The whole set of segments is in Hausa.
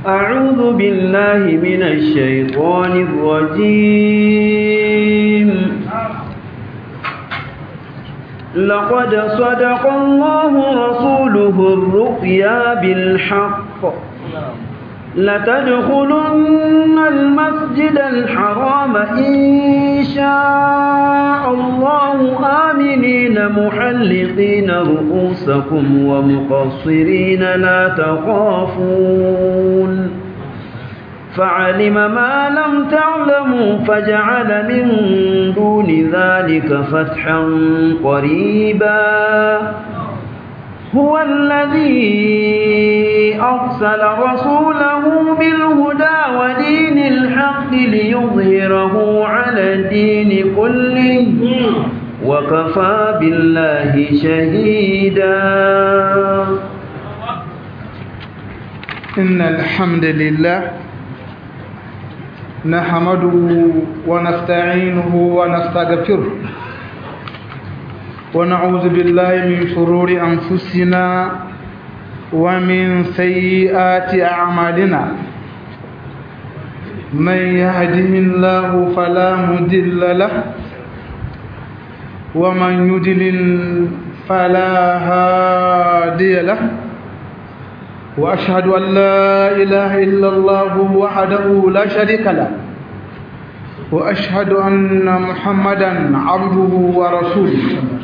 أعوذ بالله من الشيطان الرجيم لقد صدق الله رسوله الرؤيا بالحق لتدخلن المسجد الحرام إن شاء الله آمنين محلقين رؤوسكم ومقصرين لا تخافون فعلم ما لم تعلموا فجعل من دون ذلك فتحا قريبا هو الذي أرسل رسوله بالهدى ودين الحق ليظهره على الدين كله وكفى بالله شهيدا إن الحمد لله نحمده ونستعينه ونستغفره ونعوذ بالله من شرور أنفسنا ومن سيئات أعمالنا من يهده الله فلا مضل له ومن يضلل فلا هادي له وأشهد أن لا إله إلا الله وحده لا شريك له وأشهد أن محمدا عبده ورسوله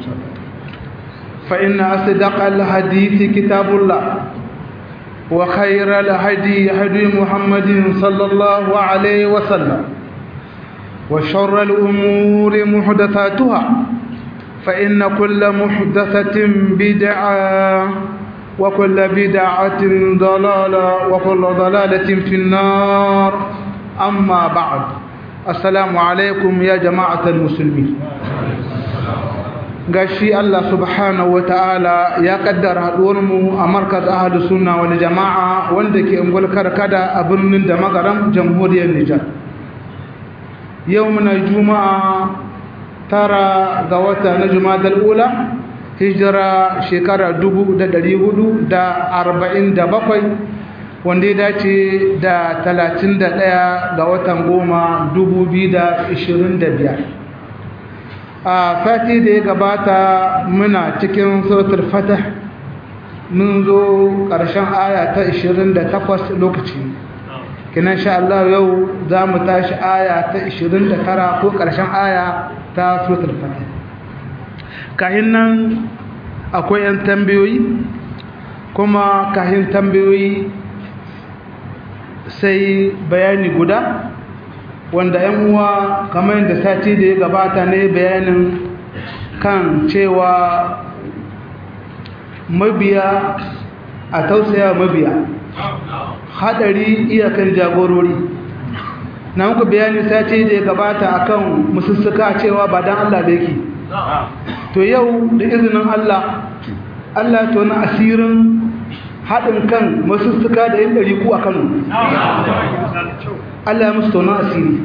فإن أصدق الحديث كتاب الله وخير الهدي هدي محمد صلى الله عليه وسلم وشر الأمور محدثاتها فإن كل محدثة بدعة وكل بدعة ضلالة وكل ضلالة في النار أما بعد السلام عليكم يا جماعة المسلمين gashi Allah subhanahu wa ta'ala ya kaddara haɗuwarmu a markaz ahadu sunna wani jama'a wanda ke ungul karkada a birnin da magaram jamhuriyar Nijar. Yau muna juma'a tara ga wata na jumadal ula hijira shekara dubu da ɗari hudu da arba'in da bakwai wanda ya dace da talatin da ɗaya ga watan goma dubu biyu da ishirin da biyar a fati da ya gabata muna cikin suratul fatah mun zo ƙarshen aya ta 28 lokaci kinan sha Allah yau za mu tashi aya ta 29 ko ƙarshen aya ta suratul fatah kahin nan akwai 'yan tambayoyi kuma kahin tambayoyi sai bayani guda wanda yan uwa kamar yadda sati da ya gabata ne bayanin kan cewa mabiya a tausaya mabiya hadari iyakan jagorori na muku bayani sati da ya gabata akan musussuka cewa ba dan Allah da yake to yau da izinin Allah Allah to na asirin haɗin kan masussuka da yin ɗari ku a Kano Allah ya musu taunan asiri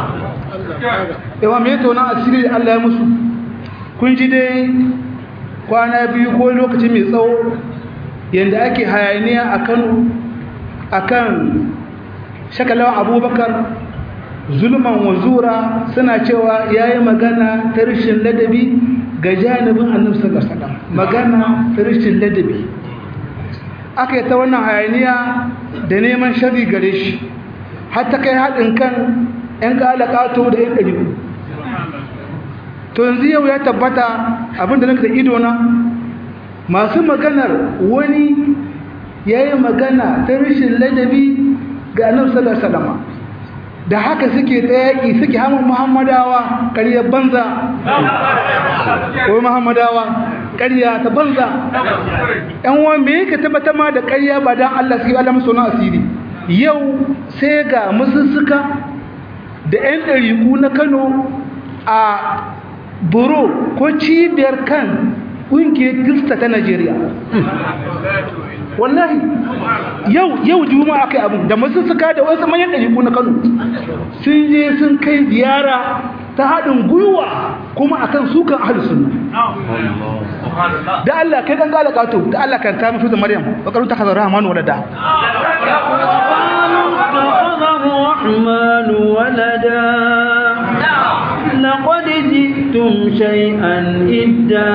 yawa mai taunan asiri da Allah ya musu kun ji dai kwana biyu ko lokaci mai tsawo yadda ake hayaniya a kano a kan shakalawan abubakar zulman wazura suna cewa ya yi magana ta rashin ladabi ga janibin annabta ga salam magana ta rashin ladabi aka yi ta wannan hayaniya da neman shari gare shi har ta kai haɗin kan 'yan ƙalaƙato da 'yan ɗari to yanzu yau ya tabbata abinda nake da idona masu maganar wani ya yi magana ta rashin ladabi ga annabi sallallahu alaihi da haka suke ta yaƙi suke hamun muhammadawa ƙaryar banza ko muhammadawa ƙarya ta banza ‘yan wani me yake tabbatar ma da ƙarya ba don Allah suke Allah masu asiri yau sai ga musussuka da ‘yan ɗariku na Kano a buro ko cibiyar kan ƙungiyar Kirista ta Najeriya. Wallahi, yau yau juma'a kai abin da musussuka da wasu manyan ɗariku na Kano sun je sun kai ziyara ta haɗin gwiwa kuma akan sukan ahlus sunna da Allah kai dan gala kato da Allah kan ta mutu da Maryam bakaru ta hazara rahman walada شيئا إدا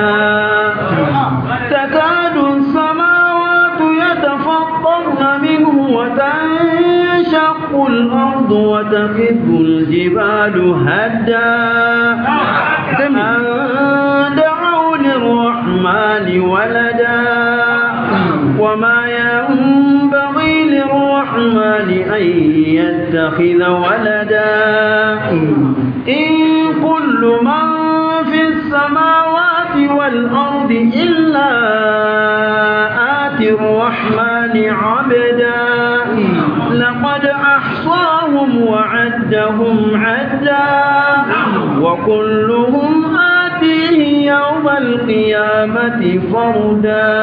تكاد السماوات يتفطرن منه وتنشق الأرض وتخذ الجبال هدا أن دعوا للرحمن ولدا وما ينبغي للرحمن أن يتخذ ولدا إن كل من في السماوات والأرض إلا آتي الرحمن عبدا لقد أحصاهم وعدهم عدا وكلهم آتيه يوم القيامة فردا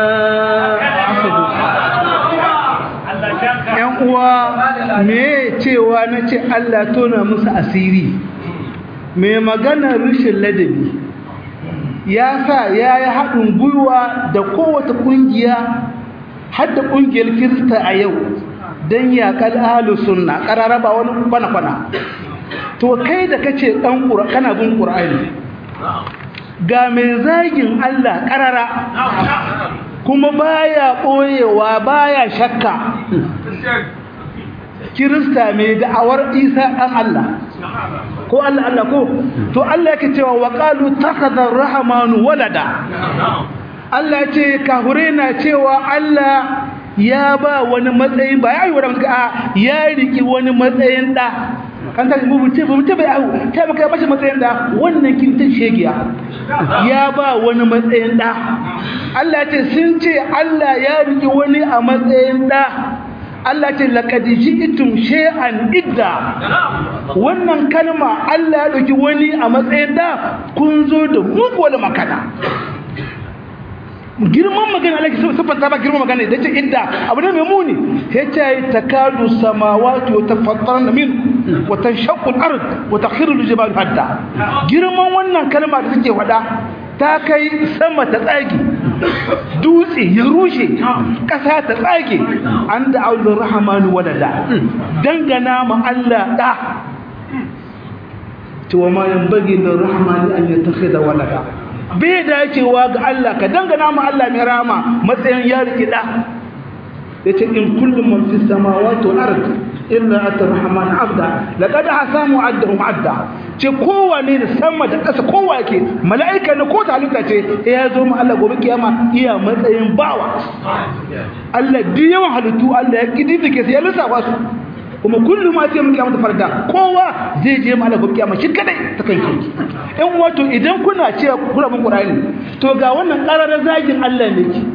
‘yan uwa me cewa na ce Allah tona musu asiri mai maganar rashin ladabi ya sa ya yi haɗin gwiwa da kowace ƙungiya har da ƙungiyar kirista a yau don yaƙar ahalu sunna ƙararraba wani kwana-kwana to kai da kace ɗan kana bin ƙur'ani ga mai zagin Allah ƙarara kuma baya ɓoyewa baya shakka kirista mai da'awar isa ɗan Allah ko Allah Allah ko to Allah yake cewa wa qalu takhadha ar-rahmanu walada Allah ce kahure na cewa Allah ya ba wani matsayin ba ya yi wani a ya riki wani matsayin da kan ta mu ce mu ce bai ahu ta maka bashi matsayin da wannan kintin shegiya ya ba wani matsayin da Allah ce sun ce Allah ya riki wani a matsayin da Allah ce laqad ji'tum shay'an idda wannan kalma Allah ya dauki wani a matsayin da kun zo da muguwar makana girman magana Allah ke siffanta ba girman magana da ce idda abu ne mai muni ya ce takadu samawati wa tafattarna min wa tanshaqqu al-ard wa takhiru al-jibalu hadda girman wannan kalma da take faɗa ta kai sama ta tsage dutse ya rushe ƙasa ta tsage an da aulur rahmanu walada dangana ma Allah da cewa ma yanbaghi lir-rahmani an yattakhidha walada bai dacewa ga Allah ka dangana ma Allah mai rama matsayin ya rikida yace in kullum man fi samawati wal ard illa at-rahman abda laqad hasamu addahum adda ce kowane da sama da ƙasa kowa yake mala'ika ne ko ta halitta ce ya zo mu Allah gobe kiyama iya matsayin bawa Allah duk yawan halittu Allah ya kididike sai ya lissafa su kuma kullum ma sai mun kiyama farda kowa zai je mu Allah gobe kiyama shi kadai ta kai kanki in wato idan kuna cewa kuna bin Qur'ani to ga wannan qararar zagin Allah ne ki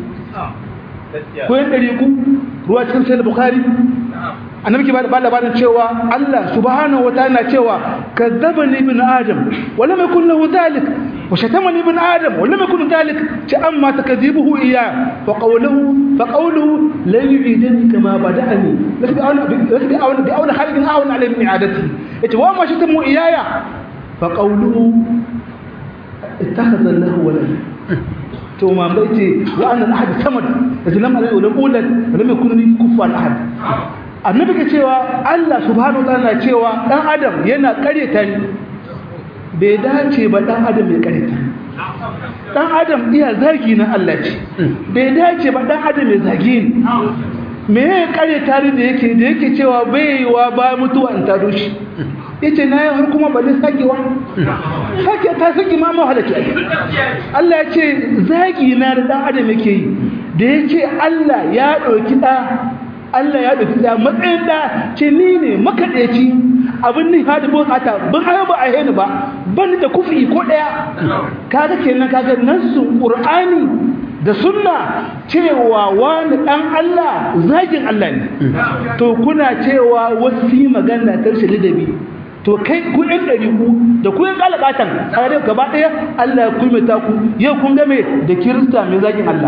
ko yin dari ku ruwa cikin sahih bukhari annabi ke ba labarin cewa Allah subhanahu wataala cewa kadzabani ibn adam wa lam yakul lahu dhalik wa shatamani ibn adam wa lam yakul dhalik ta amma takdibuhu iya wa qawluhu fa qawluhu la yu'idani kama bada'ani lasbi awla lasbi awla bi awla khalqin awla alayhi min i'adati ita wa ma shatamu iyaya fa qawluhu ittakhadha lahu walad to ma bai ce wa annal ahad samad da lam alai wala ulad lam yakun li kuffan ahad annabi ke cewa Allah subhanahu wa ta'ala cewa dan adam yana kareta ni bai dace ba dan adam ya kareta dan adam iya zagi na Allah ce bai dace ba dan adam ya zagi ni me ya kareta ni da yake da yake cewa bai wa ba mutuwa in tado shi yace na yi har kuma bali sakewa sake ta saki ma mahalaki Allah ya ce zagi na da dan adam yake yi da yace Allah ya dauki da Allah ya dauki da matsayin da ce ni ne makadaici abin ni hada bukata ban hayo ba a heni ba ban da kufi ko daya kaga kenan kaga nassun qur'ani da sunna cewa wani dan Allah zagin Allah ne to kuna cewa wasu magana ta rashin ladabi to kai ku ɗan ɗari ku da ku yin ƙalaƙatan a yadda gaba ɗaya Allah ya kulmata ku yau kun game da kirista mai zagin Allah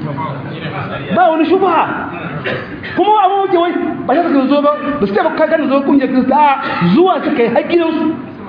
ba wani shubha kuma abu muke wai ba shi suka zo ba ba su taɓa kakan zo kungiyar kirista a zuwa suka yi haƙƙinsu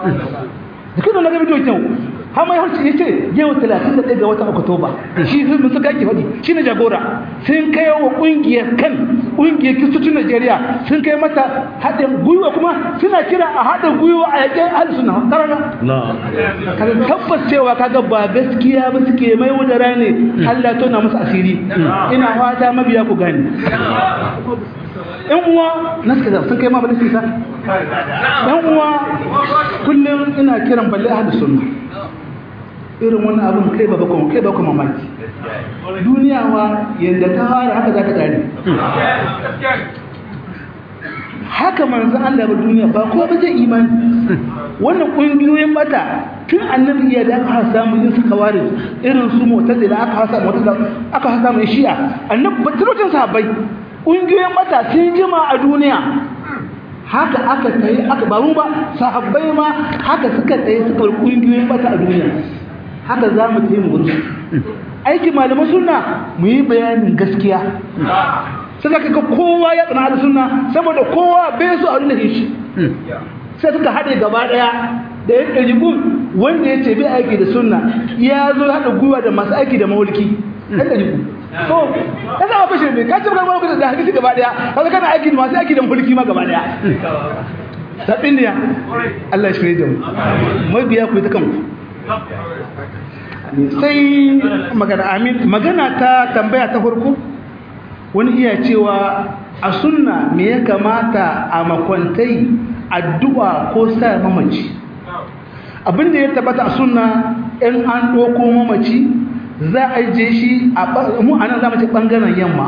da kuma na ga bidiyo kyau har mai harci ya ce yau 31 ga watan oktoba shi sun suka ake faɗi shi ne jagora sun kai wa ƙungiyar kan ƙungiyar kiristocin Najeriya sun kai mata haɗin gwiwa kuma suna kira a haɗin gwiwa a yaƙin alisuna ƙarara kaga tabbas cewa kaga ba gaskiya ba suke mai wadara ne Allah tona musu asiri ina fata mabiya ku gani yan uwa na suka sun kai ma ba nisa yan uwa kullum ina kiran balle ahadu sunna irin wannan abin kai ba bakon kai ba kuma mamaki duniya wa yadda ta fara haka za ta kare haka manzo Allah ba duniya ba ko ba zai imani wannan kungiyoyin mata tun annabi ya da aka samu yin suka ware irin su mu'tazila aka hasa mu'tazila aka hasa mu shi'a annabi batun sahabbai kungiyoyin mata sun jima a duniya haka aka tsaye aka ba mu ba sahabbai ma haka suka tsaye suka kungiyoyin mata a duniya haka za mu tsaye mu gudu aiki malaman sunna mu yi bayanin gaskiya sai ka ga kowa ya tsana da sunna saboda kowa bai so a nuna shi sai suka haɗe gaba ɗaya da ya ɗari gun wanda ya ce bai aiki da sunna ya zo haɗa gwiwa da masu aiki da mawulki ɗan ɗari gun so ya zama fashe mai kacin kan mawulki da hadisi gaba ɗaya kaga kana aiki da masu aiki da mawulki ma gaba ɗaya sabbin ne Allah ya shirye da mu mabiya ku ta kanku sai magana amin magana ta tambaya ta farko wani iya cewa a sunna me ya kamata a makwantai addu'a ko sa mamaci abinda ya tabbata a sunna in an ɗoko mamaci za a je shi a mu anan za mu ce ɓangaren yamma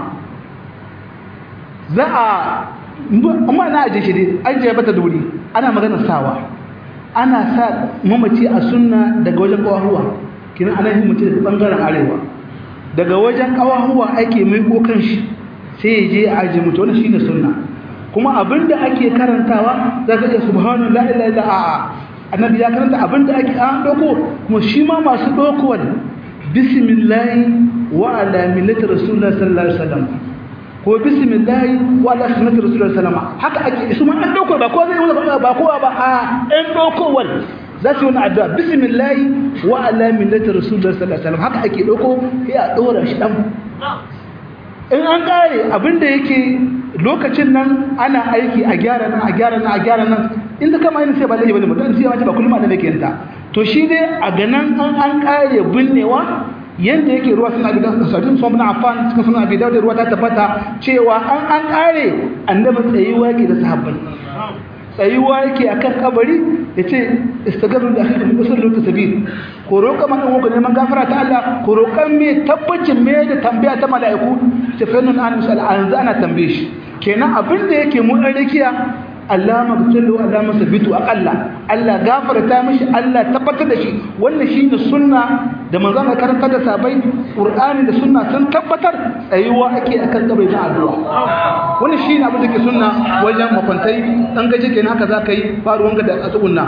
za a amma na aje shi dai an je bata da wuri ana maganar sawa ana sa mamaci a sunna daga wajen ƙawahuwa kina ana yin mutum daga ɓangaren arewa daga wajen ƙawahuwa ake mai kan shi sai ya je a aje mutu wani shine sunna kuma abinda ake karantawa za ka iya subhanu la ilaha illa a'a annabi ya karanta abinda ake an doko kuma shi ma masu dokowar bismillahi wa ala millati rasulullah sallallahu alaihi wasallam ko bismillahi wa ala sunnati rasulullah sallallahu alaihi wasallam haka ake su ma an doko ba ko zai wani ba kowa ba a an dokowar za su yi wani addu'a bismillahi wa ala millati rasulullah sallallahu alaihi wasallam haka ake doko sai a dora shi dan in an kare abinda yake lokacin nan ana aiki a gyara nan a gyara nan a gyara nan inda kama yin sai ba laifi bane mutum sai wace ba kullum da yake yanta to shi dai a ganan an an kare binnewa yanda yake ruwa suna bi da sadin sun na afan suka suna bi da ruwa ta tabbata cewa an an kare annabi tsayuwa yake da sahabbai tsayuwa yake akan kabari yace istagaru da akhikum usulul tasbih ko roƙa man uku neman gafara ta Allah ko roƙan me tabbacin me da tambaya ta mala'iku ce fa nan an misal an zana tambaye shi kenan abin da yake mu dan rikiya Allah magtulu Allah masabitu aqalla Allah gafarta mishi Allah tabbatar da shi wannan shine sunna da manzon Allah karanta da sabai Qur'ani da sunna sun tabbatar tsayuwa ake akan kabari na addu'a wannan shine abin da ke sunna wajen makwantai dan gaje kenan haka zaka yi faruwan ga da tsugunna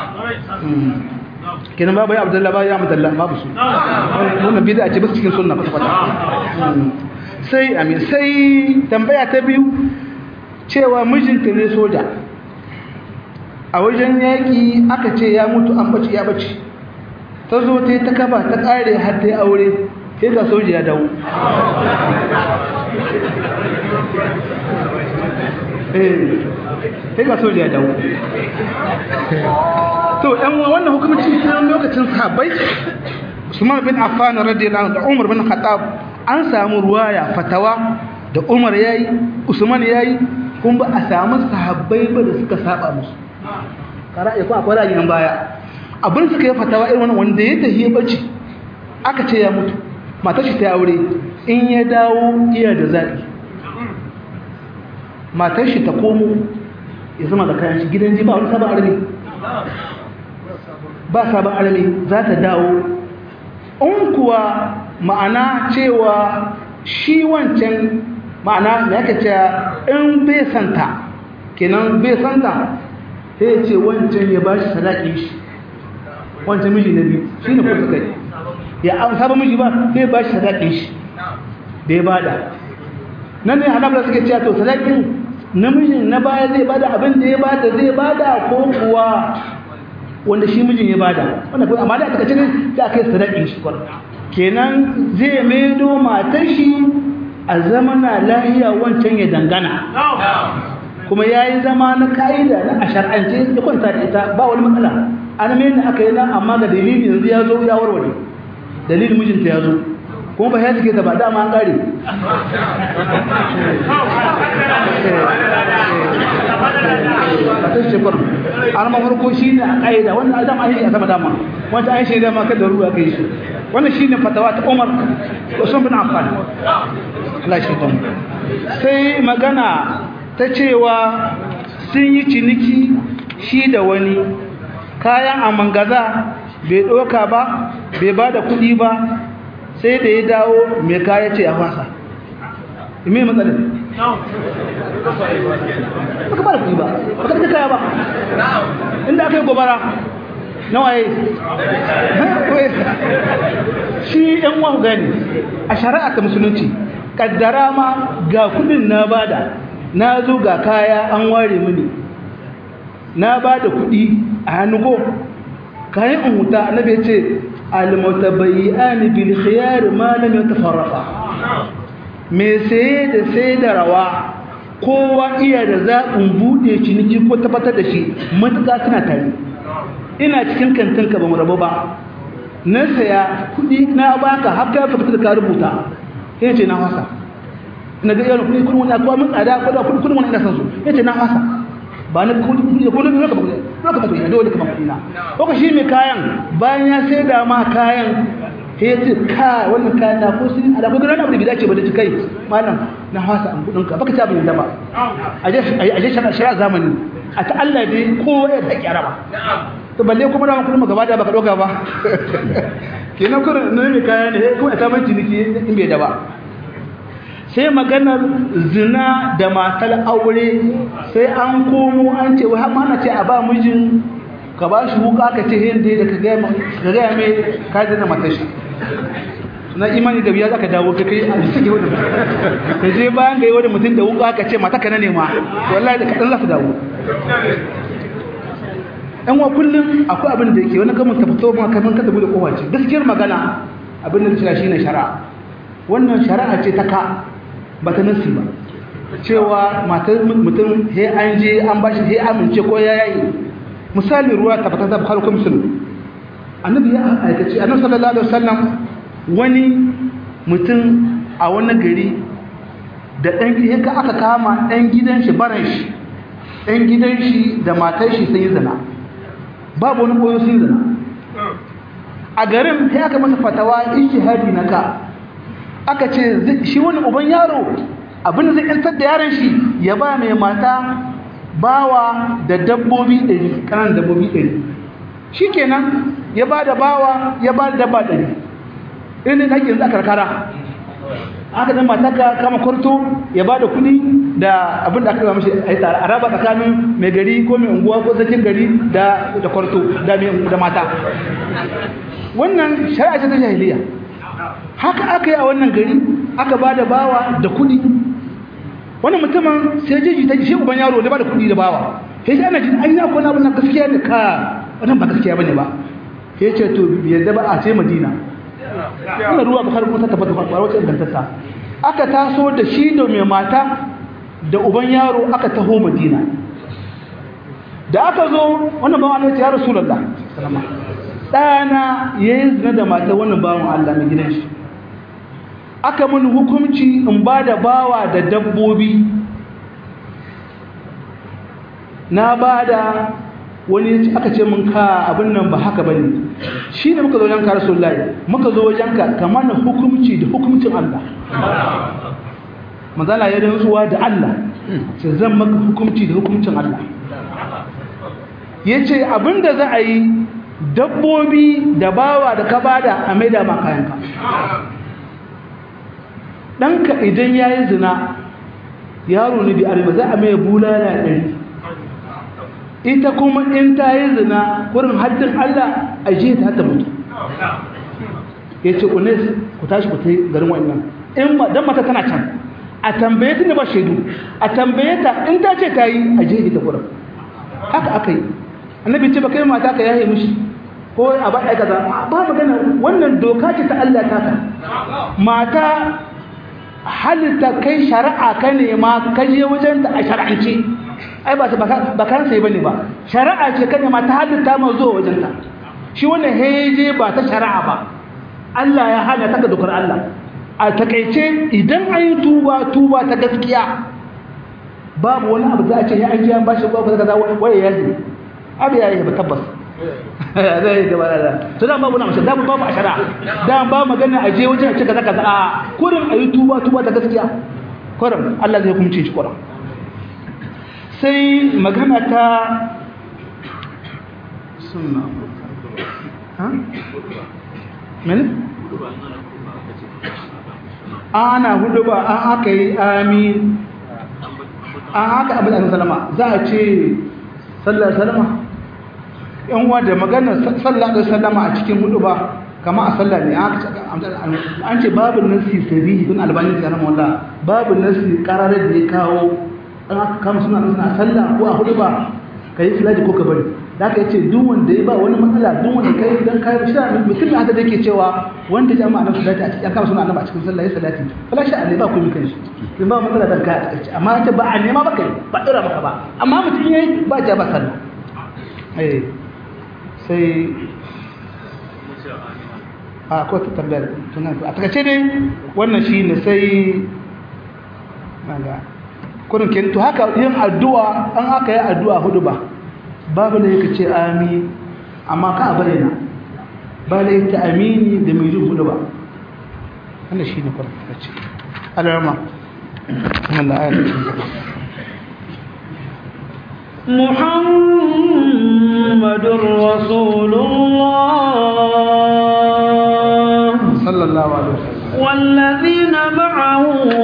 kenan babu ya Abdullahi ba ya Abdullahi babu su wannan bid'a ce ba cikin sunna ba fata sai amin sai tambaya ta biyu cewa mijinta ne soja a wajen yaƙi aka ce ya mutu an bace ya bace ta zo ta yi ta kafa ta ƙare har ta yi aure sai ga soja ya dawo sai ga soja ya dawo to ɗan wannan hukumci ta lokacin sahabbai Usman bin Affan radiyallahu anhu da Umar bin Khattab an samu ruwaya fatawa da Umar yayi Usman yayi kun ba a samu sahabbai ba da suka saba musu kara ko akwai ra'ayin baya abin suka yi fatawa irin wannan wanda ya tafi ya bace aka ce ya mutu matar shi ta aure in ya dawo iya da zabi matar shi ta komo ya zama da kayan shi gidan ji ba wani sabon armi ba sabon armi za ta dawo in kuwa ma'ana cewa shi wancan ma'ana da yake cewa in bai santa kenan bai santa sai ce wancan ya ba shi sadaƙin shi wancan miji na biyu shi ne kusa kai ya an saba miji ba sai ba shi sadaƙin shi da ya bada nan ne hanabla suke cewa to sadaƙin namijin na baya zai bada abin da ya bada zai bada ko kuwa wanda shi mijin ya bada wanda kuma amma da aka ce ne da aka yi sadaƙin shi kenan zai maido matar shi a zamana lahiya wancan ya dangana kuma ya yi zama na ka'ida na a shar'ance ya kwanta da ita ba wani matsala an mai da aka yi na amma ga dalili yanzu ya zo ya warware dalilin mijinta ya zo kuma ba ya suke ta ba dama an kare a ta shekaru an mafarko shi ne a ƙa'ida wannan adam an yi a sama dama wanda an shaida ma kada ruwa kai shi wannan shi ne fatawa ta umar usman bin affan Allah shi don sai magana ta cewa sun yi ciniki shi da wani kayan a mangaza bai ɗoka ba bai ba da kuɗi ba sai da ya dawo mai kaya ce a fasa ime matsalin baka ba da kuɗi ba baka da kaya ba inda aka yi gobara na waye shi yan wahu gani a shari'a ta musulunci kaddara ma ga kudin na bada na zo ga kaya an ware mini na bada kudi a hannu ko kayan in huta annabi ya ce almutabayyan bil khiyar ma lam yatafarraqa me saye da sai da rawa kowa iya da zaɓin buɗe ciniki ko tabbatar da shi matuƙa suna tare ina cikin kantinka ba mu rabu ba na saya kuɗi na baka har ka fita da ka rubuta sai ce na fasa ina ga yawan kuɗi kuɗin wani akwai mun tsada ko da kuɗin kuɗin wani ina san su sai ce na fasa ba na kuɗi kuɗi ko na ka kuɗi ko ka kuɗi dole ka kuɗi na ko shi mai kayan bayan ya sai da ma kayan sai ce ka wannan kayan na ko sun ala ko gana abu da bidace ba da ci kai malam na fasa an kuɗin ka baka ci abin da ba a je a je shari'a zamani a ta Allah dai kowa ya da kyara ba to balle kuma da kuma gaba da baka doka ba kenan kuma ne mai kaya ne kuma ta man ciniki in bai da ba sai maganar zina da matar aure sai an komo an ce wai har mana ce a ba mijin ka ba shi wuka ka ce hindi da ka ga ka ga mai ka zina matar shi na imani da biya zaka dawo ka kai a cikin wannan ka je bayan ga yi wani mutum da wuka ka ce mata ka na nema wallahi da kadan za ka dawo ɗan wa kullum akwai abin da yake wani gamin tafito ma kamar ka tabi da kowa ce gaskiyar magana abin da cewa shine shari'a wannan shari'a ce ta ka ba ta nasi ba cewa matar mutum he an je an bashi he amince ko ya yayi misali ruwa ta fata ta bukhari ko muslim annabi ya aikace annabi sallallahu alaihi wasallam wani mutum a wani gari da dan yanka aka kama dan gidan shi baran shi dan gidan shi da matar shi sun yi zina babu wani koyo sun zina a garin sai aka masa fatawa ijtihadi na ka aka ce shi wani uban yaro abin zai yantar da yaron shi ya ba mai mata bawa da dabbobi ɗari kanan dabbobi ɗari shi kenan ya ba da bawa ya ba da dabba ɗari irin da ake yanzu a karkara aka dan mata ka kama kwarto ya ba da kuɗi da abin da aka zama shi a yi tsara a raba tsakanin mai gari ko mai unguwa ko sakin gari da da kwarto da mai da mata wannan shari'a ce ta jahiliya haka aka yi a wannan gari aka ba da bawa da kuɗi wannan mutumin sai jeji ta shi uban yaro da ba da kuɗi da bawa sai sai ana jin ai na ko na wannan gaskiya ne ka wannan ba gaskiya bane ba sai ce to yadda ba a ce madina wannan ruwa ba har kuma ta tabbata ba wacce ingantacce aka taso da shi da mai mata da uban yaro aka taho madina da aka zo wannan bawan Allah ya rasulullah sallama dana yayin zina da mata wannan bawan Allah mai gidan shi aka mun hukunci in ba da bawa da dabbobi na ba da wani aka ce mun ka abin nan ba haka bane shi ne muka zo wajen ka rasulullahi muka zo wajen ka kamar na hukunci da hukuncin Allah mazala ya rantsuwa da Allah sai zan maka hukunci da hukuncin Allah yace abinda za a yi dabbobi da bawa da ka bada a maida ma kayanka ɗanka idan ya yi zina yaro ne bi arba za a mai bulala ɗari ita kuma in ta yi zina wurin haddin Allah a je ta ta mutu ya ce unes ku tashi ku ta yi garin wannan in don mata tana can a tambaye ta ne ba shaidu a tambaye ta in ta ce ta yi a je ita wurin haka aka yi annabi ce ba kai mata ka yaye mishi ko a ba kaza ba magana wannan doka ce ta Allah ta ka mata halitta kai shari'a ka nema ka je wajen ta a shar'ance ai ba ba kan sai bane ba shari'a ce ka nema ta halitta ma zuwa wajen ta shi wannan heje ba ta shari'a ba Allah ya hana ta ga dokar Allah a takaice idan an yi tuba tuba ta gaskiya babu wani abu za a ce ya an ji an bashi babu kaza waye ya yi abu ya yi ba tabbas zai gaba da to dan babu na mashi dan babu a shari'a dan ba magana a je wajen a ce kaza kaza a kurin ayi tuba tuba ta gaskiya kurin Allah zai hukunce shi kurin sai magana ta sunna ha mene ana hudu ba an aka yi amin an haka abin da salama za a ce sallar salama yan uwa da magana sallar da salama a cikin hudu ba kama a sallar ne an ce babu nasi sarihi bin albani da yana mawala babu nasi kararar da ya kawo an aka kama suna suna sallah ko a hudu ba ka yi salati ko ka bari da aka yace duk wanda ya ba wani matsala duk wanda kai dan kai shi mutum da da yake cewa wanda ya ma annabi salati a cikin kama suna annabi a cikin sallah ya salati fala shi Allah ba ku mi kanshi in ba matsala dan kai a cikin amma ta ba a nema ba kai ba dora maka ba amma mutum yayi ba ja ba sallah eh sai a ko ta tambayar tunan a takaice dai wannan shine sai maga kurin kenan to haka yin addu'a an aka yi addu'a hudu ba babu da yake ce amin amma ka bayyana ba da yake amini da mai jin hudu ba wannan shi ne kurin da ce alarma wannan ayar da ce محمد رسول الله صلى الله عليه وسلم والذين معه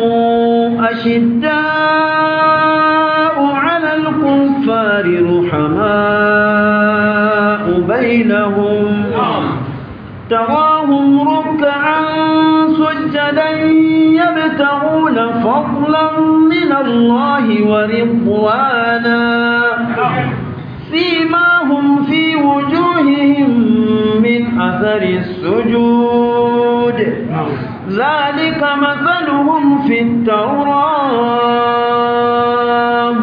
أشداء على الكفار رحماء بينهم تراهم ركعا سجدا يبتغون فضلا من الله ورضوانا سيماهم في وجوههم من أثر السجود ذلك مثلهم في التوراة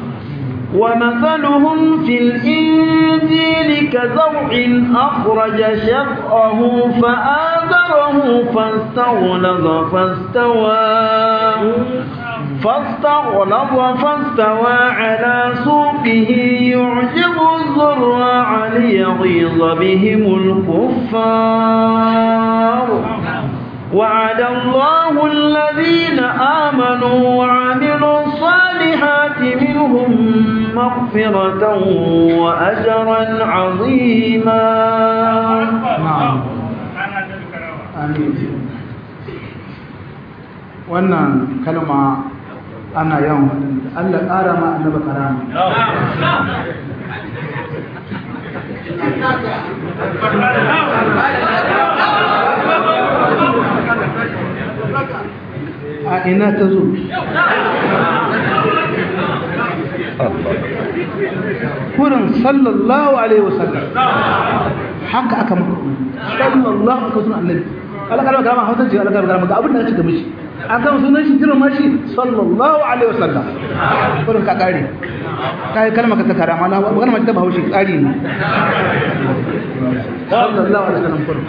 ومثلهم في الإنجيل كزرع أخرج شطأه فآذره فاستغلظ فاستوى فاستغلظ فاستوى على سوقه يعجب الزراع ليغيظ بهم الكفار وعد الله الذين آمنوا وعملوا الصالحات منهم مغفرة وأجرا عظيما na'am amin wannan kalma ana yawan Allah ƙara ma annaba karama a ina ta zo kurin sallallahu alaihi wasallam haka aka maka sallallahu aka sunan annabi Allah kalma kalma hausa ce Allah kalma ga abin da aka mishi an kama sunan shi jiran mashi sallallahu alaihi wasallam kurin ka kare kai kalma ka ta karama na magana mace ta bahaushe tsari ne sallallahu alaihi wasallam kurin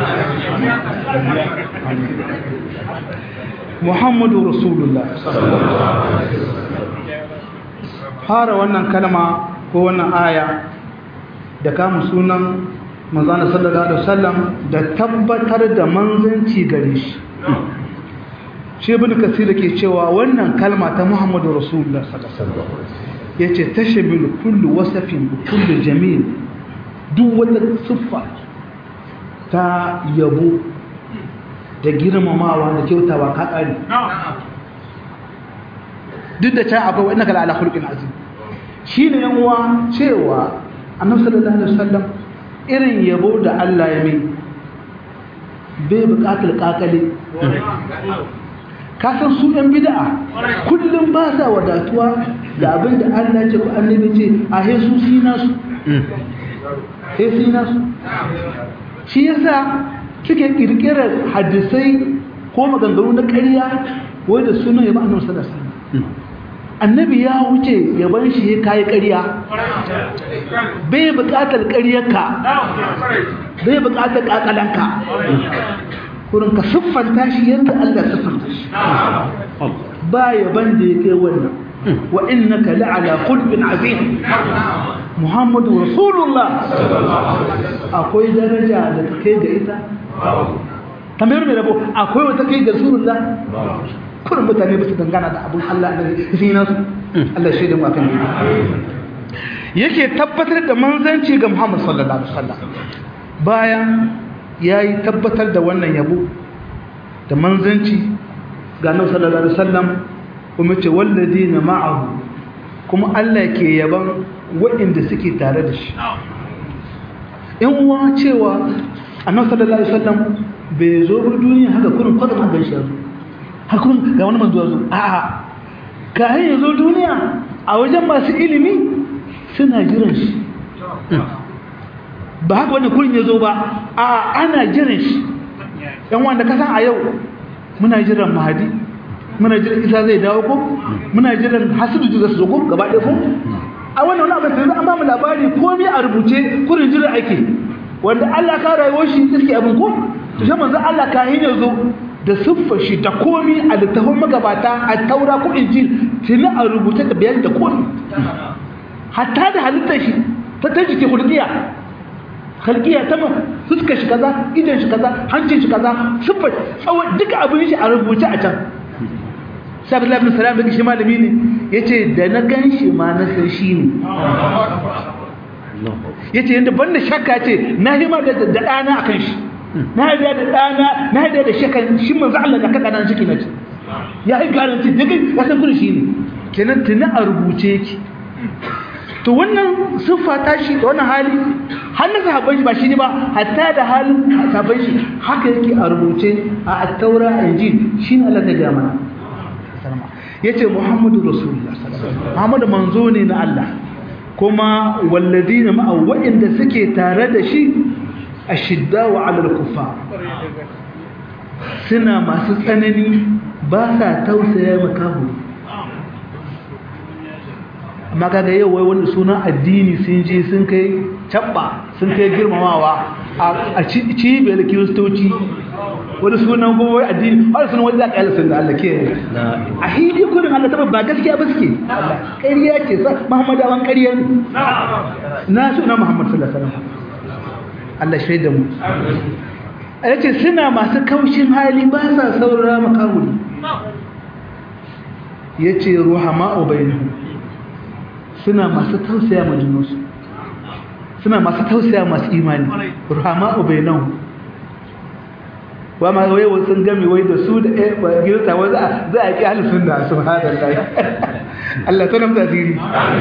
Muhammadu Rasulullah fara wannan kalma ko wannan aya da kama sunan manzana sallallahu alaihi wasallam da tabbatar da manzanci gare shi shi ibn kasir ke cewa wannan kalma ta Muhammadu Rasulullah sallallahu alaihi wasallam yace tashmilu kullu wasfin kullu jamil duk wata siffa ta yabo da girmamawa da kyautawa ka kare duk da can akwai wa'inaka ala khuluqin azim shine yan uwa cewa annabi sallallahu alaihi wasallam irin yabo da Allah ya mai bai buƙatar kakale ka san su ɗan bid'a kullum ba sa wadatuwa da abin da Allah ce ko annabi ce a hesu sina su hesu sina su shi yasa suke kirkirar hadisai ko maganganu na ƙarya wai da sunan ya ba annabi sallallahu alaihi wasallam annabi ya wuce yaban shi ya kai ƙarya bai buƙatar ƙaryarka bai buƙatar ƙaƙalanka kurin ka siffanta shi yadda Allah siffanta shi ba yaban da ya kai wannan wa innaka la'ala khulqin azim muhammadu rasulullah akwai daraja da ta kai ga ita tambayar mai rabo akwai wata kai ga rasulullah kurin mutane ba su dangana da abun Allah da shi nasu Allah shaidan mu akan yake tabbatar da manzanci ga Muhammad sallallahu alaihi wasallam bayan yayi tabbatar da wannan yabo da manzanci ga Annabi sallallahu alaihi wasallam kuma ce walladina ma'ahu kuma Allah ke yaban waɗanda suke tare da shi in uwa cewa Annabi sallallahu alaihi wasallam bai zo duniya haka kurin kwatsa ban shi yazo hakun ga wani manzo zo a'a kayan yazo duniya a wajen masu ilimi suna jiran shi ba haka wannan kurin yazo ba a'a ana jiran shi yan wanda ka san a yau muna jiran mahadi muna jiran isa zai dawo ko muna jiran hasidu da su zo ko gaba ɗaya ko a wannan wani abin sai an ba mu labari komai a rubuce kurin jiran ake wanda Allah ka rayuwar shi iske abin ko to shi manzo Allah ka hin yazo da siffar shi da komi a littafin magabata a taura ko injil tuni a rubuce da bayan da komi hatta da halittar shi ta ta jike hulkiya halkiya ta ma fuskar shi kaza idan shi kaza hancin shi kaza siffar tsawon duka abin shi a rubuce a can sabi labin salam da shi malami ne ya ce da na gan shi ma na san shi ne ya ce yadda banda shakka ce na hima da ɗana a kan shi na yarda da ɗana na yarda da shekan shi manzo Allah da kaka nan ciki nace ya yi garanti daga ya san kun shi ne kenan tuni a rubuce yake to wannan siffa ta shi da wannan hali har na sahabban shi ba shi ne ba hatta da halin sahabban shi haka yake a rubuce a at-taura injil shine Allah ta gaya mana yace Muhammadu Rasulullah Muhammadu manzo ne na Allah kuma walladina ma'a wa'inda suke tare da shi ashiddawa alal kuffar suna masu tsanani ba sa tausaya makahu amma kaga yau wai wani sunan addini sun je sun kai cabba sun kai girmamawa a cibiyar kiristoci wani sunan kuma wai addini wani sunan wani zaƙa yalisun da Allah ke a hidi kudin Allah taɓa ba gaskiya ba suke ƙarya ce sa muhammadawan ƙarya ne na suna muhammad sallallahu alaihi wasallam Allah shaida mu ya ce suna masu kaushin hali ba sa saurara makawuli ya ce ruhama obainu suna masu tausaya ma junansu suna masu tausaya masu imani ruhama obainu wa ma wai sun gami wai da su da girta wai za a ƙi halittun da su hadar da Allah tana mutu asiri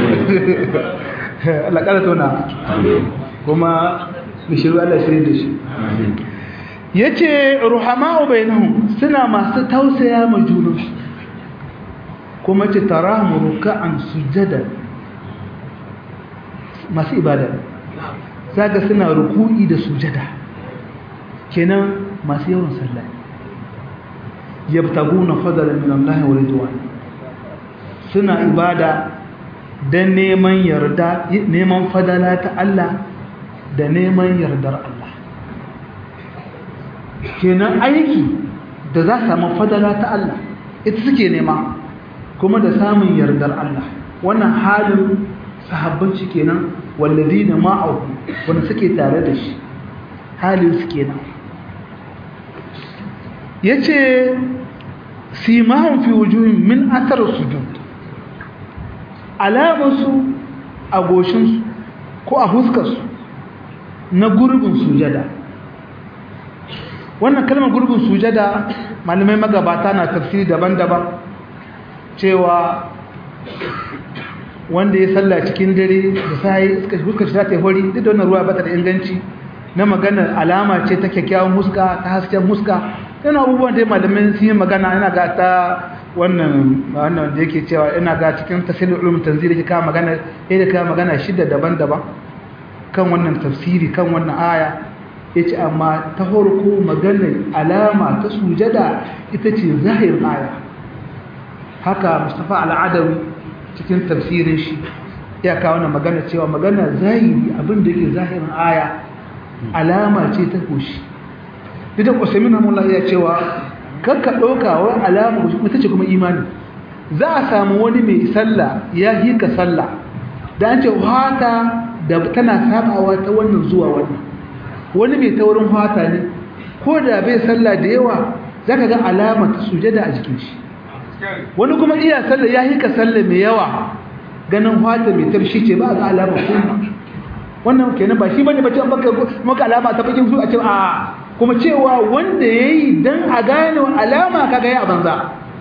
Allah ƙara tona kuma bishiru Allah shirin da shi ya ce ruhama'u bainahum suna masu tausaya ma junansu kuma ce tara mu ruka'an sujada masu ibada zaga suna ruku'i da sujada kenan masu yawan sallah yabtaguna fadlan min Allah wa ridwan suna ibada dan neman yarda neman fadala ta Allah da neman yardar Allah kenan aiki da za samu fadala ta Allah ita suke nema kuma da samun yardar Allah wannan halin sahabbanci kenan walladina ma'ahu wanda suke tare da shi halin su kenan yace simahum fi wujuhim min athar sujud alamansu a goshinsu ko a huskarsu na gurbin sujada wannan kalmar gurbin sujada malamai magabata na tafsiri daban-daban cewa wanda ya salla cikin dare da sai huskar shi ta yi hori duk da wannan ruwa bata da inganci na maganar alama ce ta kyakkyawan huska ta hasken huska yana abubuwan da malamai sun yi magana yana ga ta wannan wannan da yake cewa ina ga cikin tafsirin ulum tanzil yake kawo magana yake kawo magana shida daban-daban kan wannan tafsiri kan wannan aya yace amma ta farko maganar alama ta sujada ita ce zahirin aya haka mustafa al'adawi cikin tafsirin shi ya kawo wannan magana cewa magana zahiri abin da yake zahirin aya alama ce ta koshi ita usaimin hamullah ya cewa kakka ɗauka wa alama ita ce kuma imani za a samu wani mai sallah ya hika sallah da an ce hata da tana sabawa ta wannan zuwa wannan wani mai taurin hata ne ko da bai sallah da yawa za ka ga alama ta sujada a jikin shi wani kuma iya sallah ya hika sallah mai yawa ganin hata mai tarshi ce ba a ga alama kuma wannan kenan ba shi bane bace baka maka alama ta bakin su a ce a kuma cewa wanda yayi dan a gane alama kaga ya banza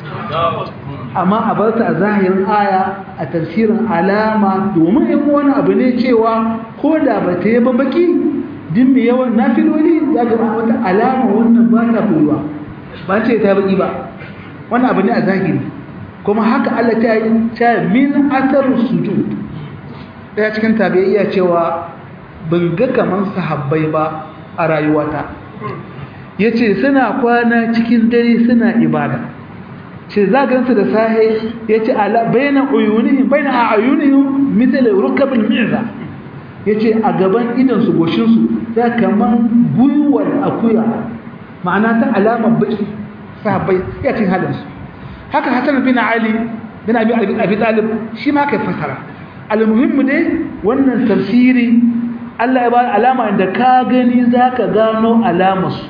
amma a bar ta a zahirin aya a tafsirin alama domin in wani abu ne cewa ko da ba ta yi baki din mai yawan nafiloli za ga wata alama wannan ba ta koyuwa ba ce ta baki ba wannan abu ne a zahiri kuma haka Allah ta yi ta min athar sujud daya cikin tabi'iyya cewa ban ga kaman sahabbai ba a rayuwata yace suna kwana cikin dare suna ibada ce za gansu da sahe yace ala baina uyunihim baina a'yunihim mithl rukab al-mi'za yace a gaban idan su goshin su za kaman guyuwar akuya ma'ana ta alamar baki sahabbai ya cin halin su haka Hassan bin Ali bin Abi Abi Talib shi ma kai fasara almuhimmu dai wannan tafsiri Allah ya ba alama inda ka gani zaka gano alamarsu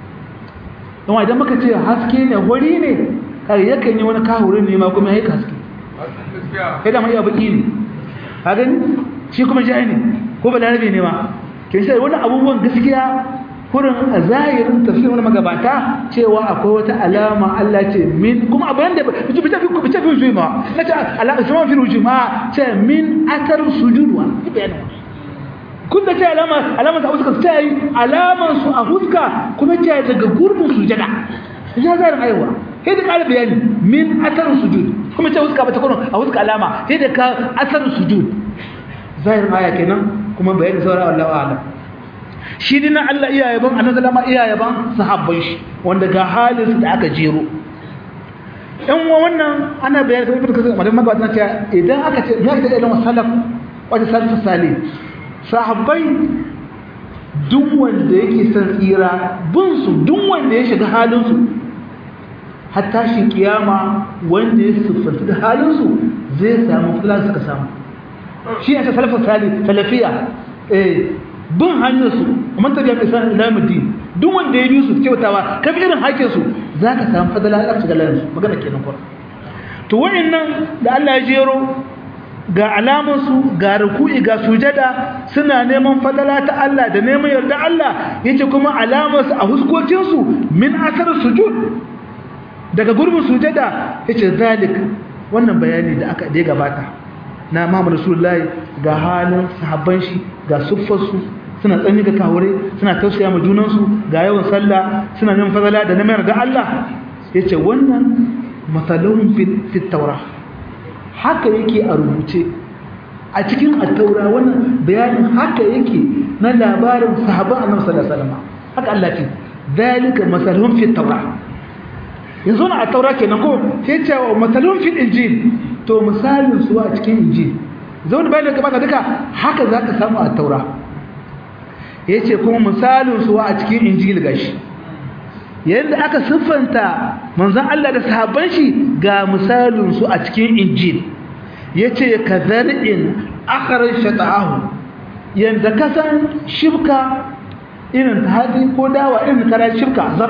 don idan muka ce haske ne hori ne kai yakan yi wani kahurin ne ma kuma yayi haske kai da mai baki ne ka gani shi kuma jai ne ko balarabe ne ma kin sai wani abubuwan gaskiya kurin a zahirin tafsirin wani magabata cewa akwai wata alama Allah ce min kuma abin da bice bice bice bice ma na ce alama sama fi rujuma ce min atar sujudwa kun da ce alama alama ta fuska ta yi alaman su a fuska kuma ce daga gurbin sujada ya zarin aiwa sai da ƙara bayani min atar sujud kuma ce fuska ba ta kurin a fuska alama sai da ka atar sujud zahirin aya kenan kuma bayani saurawa Allah a'lam shi dina Allah iya yaban annabi lama iya yaban sahabban shi wanda ga halin su da aka jero in wannan ana bayani kamar ibnu kasir madan magabata ta idan aka ce ya ta ilmu salaf wata salaf salih sahabbai duk wanda yake son tsira bin su duk wanda ya shiga halin su hatta shi kiyama wanda ya siffanta da halin su zai samu fulan suka samu shi ne salaf salih salafiya eh bin hanyarsu man tabi'a bi sanin ilamuddin duk wanda ya bi su kyautawa ka bi irin hakkin su zaka samu fadala Allah shiga larin su magana kenan ko to wayannan da Allah ya jero ga alaman su ga ruku'i ga sujada suna neman fadala ta Allah da neman yarda Allah yace kuma alaman su a huskokin su min asar sujud daga gurbin sujada yace zalik wannan bayani da aka da gabata na Muhammad Rasulullahi ga halin sahabban shi ga siffarsu suna tsanni ga kawure suna tausaya ma junansu ga yawan sallah suna neman fadala da neman ga Allah yace wannan matalun fi taura haka yake a rubuce a cikin at-taura wannan bayanin haka yake na labarin sahabban Annabi sallallahu alaihi wasallam haka Allah ce dalika masalun fi taura yanzu na at-taura kenan ko sai ce masalun fi injil to misalin su a cikin injil zaune bayan da gabata duka haka za ka samu a taura ya ce kuma misalin su a cikin injil gashi yadda aka siffanta manzan Allah da sahabban shi ga misalin su a cikin injil ya ce ka zar'in akarar shata'ahu yadda ka san shibka irin ta hatsi ko dawa irin karar shibka zar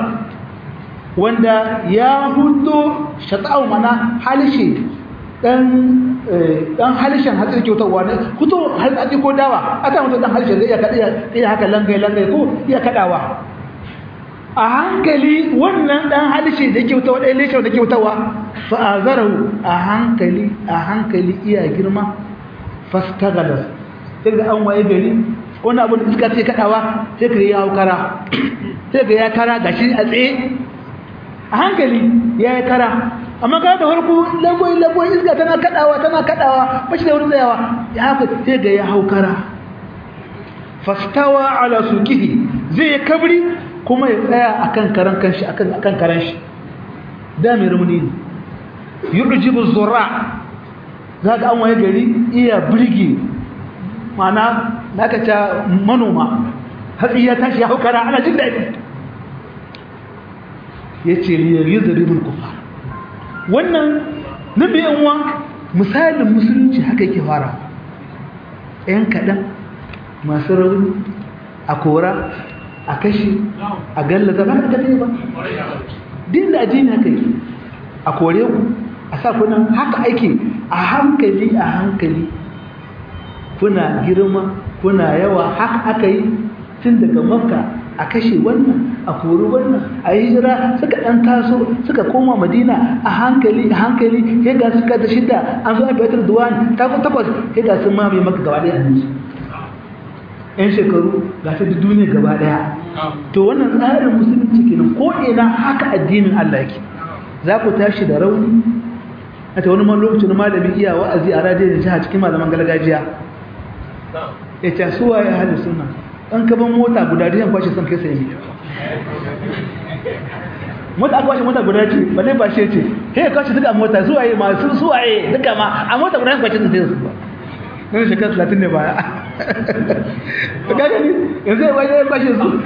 wanda ya hudo shata'ahu mana halishe dan dan halishin hatsi kyautarwa ne kuto hatsi ko dawa aka mutu dan halishin zai iya kada iya haka langai langai ko iya kadawa a hankali wannan dan halishin da kyautawa dai leshe da kyautawa fa azarahu a hankali a hankali iya girma fastagalas sai ga an waye gari wani abu da iska sai kadawa sai ka ya kara sai ga ya kara gashi a tsaye a hankali ya yi kara amma ka da farko lagwai lagwai iska tana kadawa tana kadawa ba shi da wurin tsayawa ya haka sai ga ya haukara fastawa ala sukihi zai yi kabri kuma ya tsaya akan karan kanshi akan akan karan shi da mai rumuni ne yu'jibu zura zaka an waye gari iya birge mana naka ta manoma hatsi ya tashi ya haukara ana jin daɗi yace li yuzribul kufar wannan nabi yanwa misalin musulunci haka yake fara ‘yan kaɗan masu rauni a kora a kashi a gallaza ba ka ne ba din da addini haka yi a kore ku a sa kunan haka ake a hankali a hankali kuna girma kuna yawa haka aka yi tun daga makka a kashe wannan a kori wannan a yi hijira suka ɗan taso suka koma madina a hankali a hankali ya ga suka da shida an zo a fitar duwan ta takwas ya ga sun mamaye maka gaba ɗaya a yan shekaru ga ta da duniya gaba ɗaya to wannan tsarin musulunci kenan ko ina haka addinin Allah yake za ku tashi da rauni a ta wani lokacin malami iya wa'azi a radiyon jiha cikin malaman gargajiya ya ce suwa ya hali suna an kaban mota guda da yan kwashe son kai sai mota aka kwashe mota guda ce ba ne ba shi ce he kwashe duka mota zuwa yi masu zuwa yi duka ma a mota guda yan kwashe sun sai su ba nan shekara talatin ne baya ka gani yanzu ya wajen ya kwashe su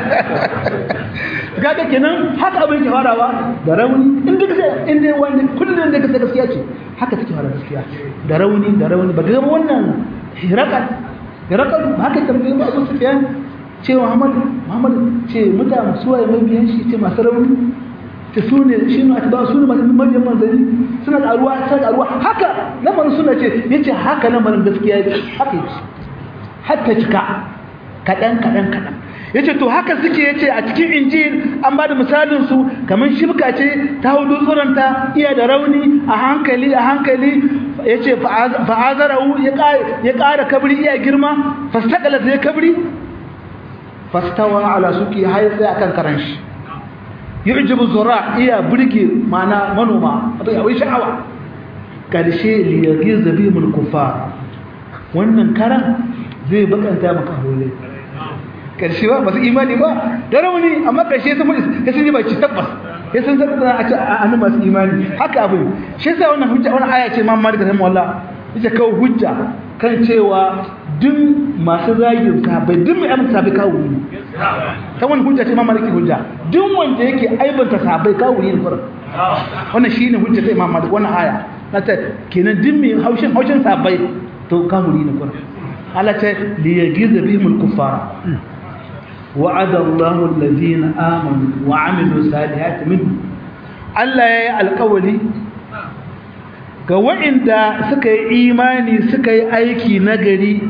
kaga kenan haka abin ke farawa da rauni in duk sai in dai wani kullum da kasa gaskiya ce haka take fara gaskiya da rauni da rauni ba ga wannan hirakan hirakan haka tambaye ba Abu Sufyan ce Muhammad Muhammad ce mutane suwaye mabiyan shi ce masu rauni ta sune shi ne atba sune masu mabiyan manzari suna da ruwa suna da ruwa haka lamarin suna ce yace haka lamarin gaskiya ne haka yace hatta cika kadan kadan kadan yace to haka suke yace a cikin injil an bada misalin su kaman shibka ce ta hudu tsuranta iya da rauni a hankali a hankali yace fa'azarahu ya ya ƙara kabri iya girma fastaqala zai kabri fastawa ala suki hay sai akan karan shi yu'jibu zura iya burge mana manoma wato ya wai sha'awa karshe li yagiza bihimul kufar wannan karan zai bakanta maka hole karshe ba masu imani ba da rauni amma karshe sun ya sun yi baki tabbas ya sun zama a ce an masu imani haka abin shi yasa wannan hujja wannan aya ce mamma da rahmu Allah ita kawo hujja kan cewa duk masu zagin sahabbai duk mai amsa sahabbai kawo ne ta wani hujja ce mamma da hujja duk wanda yake aibanta sahabbai kawo ne fara wannan shine hujja ta Imam Malik wannan aya na ta kenan duk mai haushin haushin sahabbai to kawo ne fara Allah ta liyagiza bihimul kuffara وعد الله الذين آمنوا وعملوا الصالحات منهم Allah ya yi alkawali ga waɗanda suka yi imani suka yi aiki nagari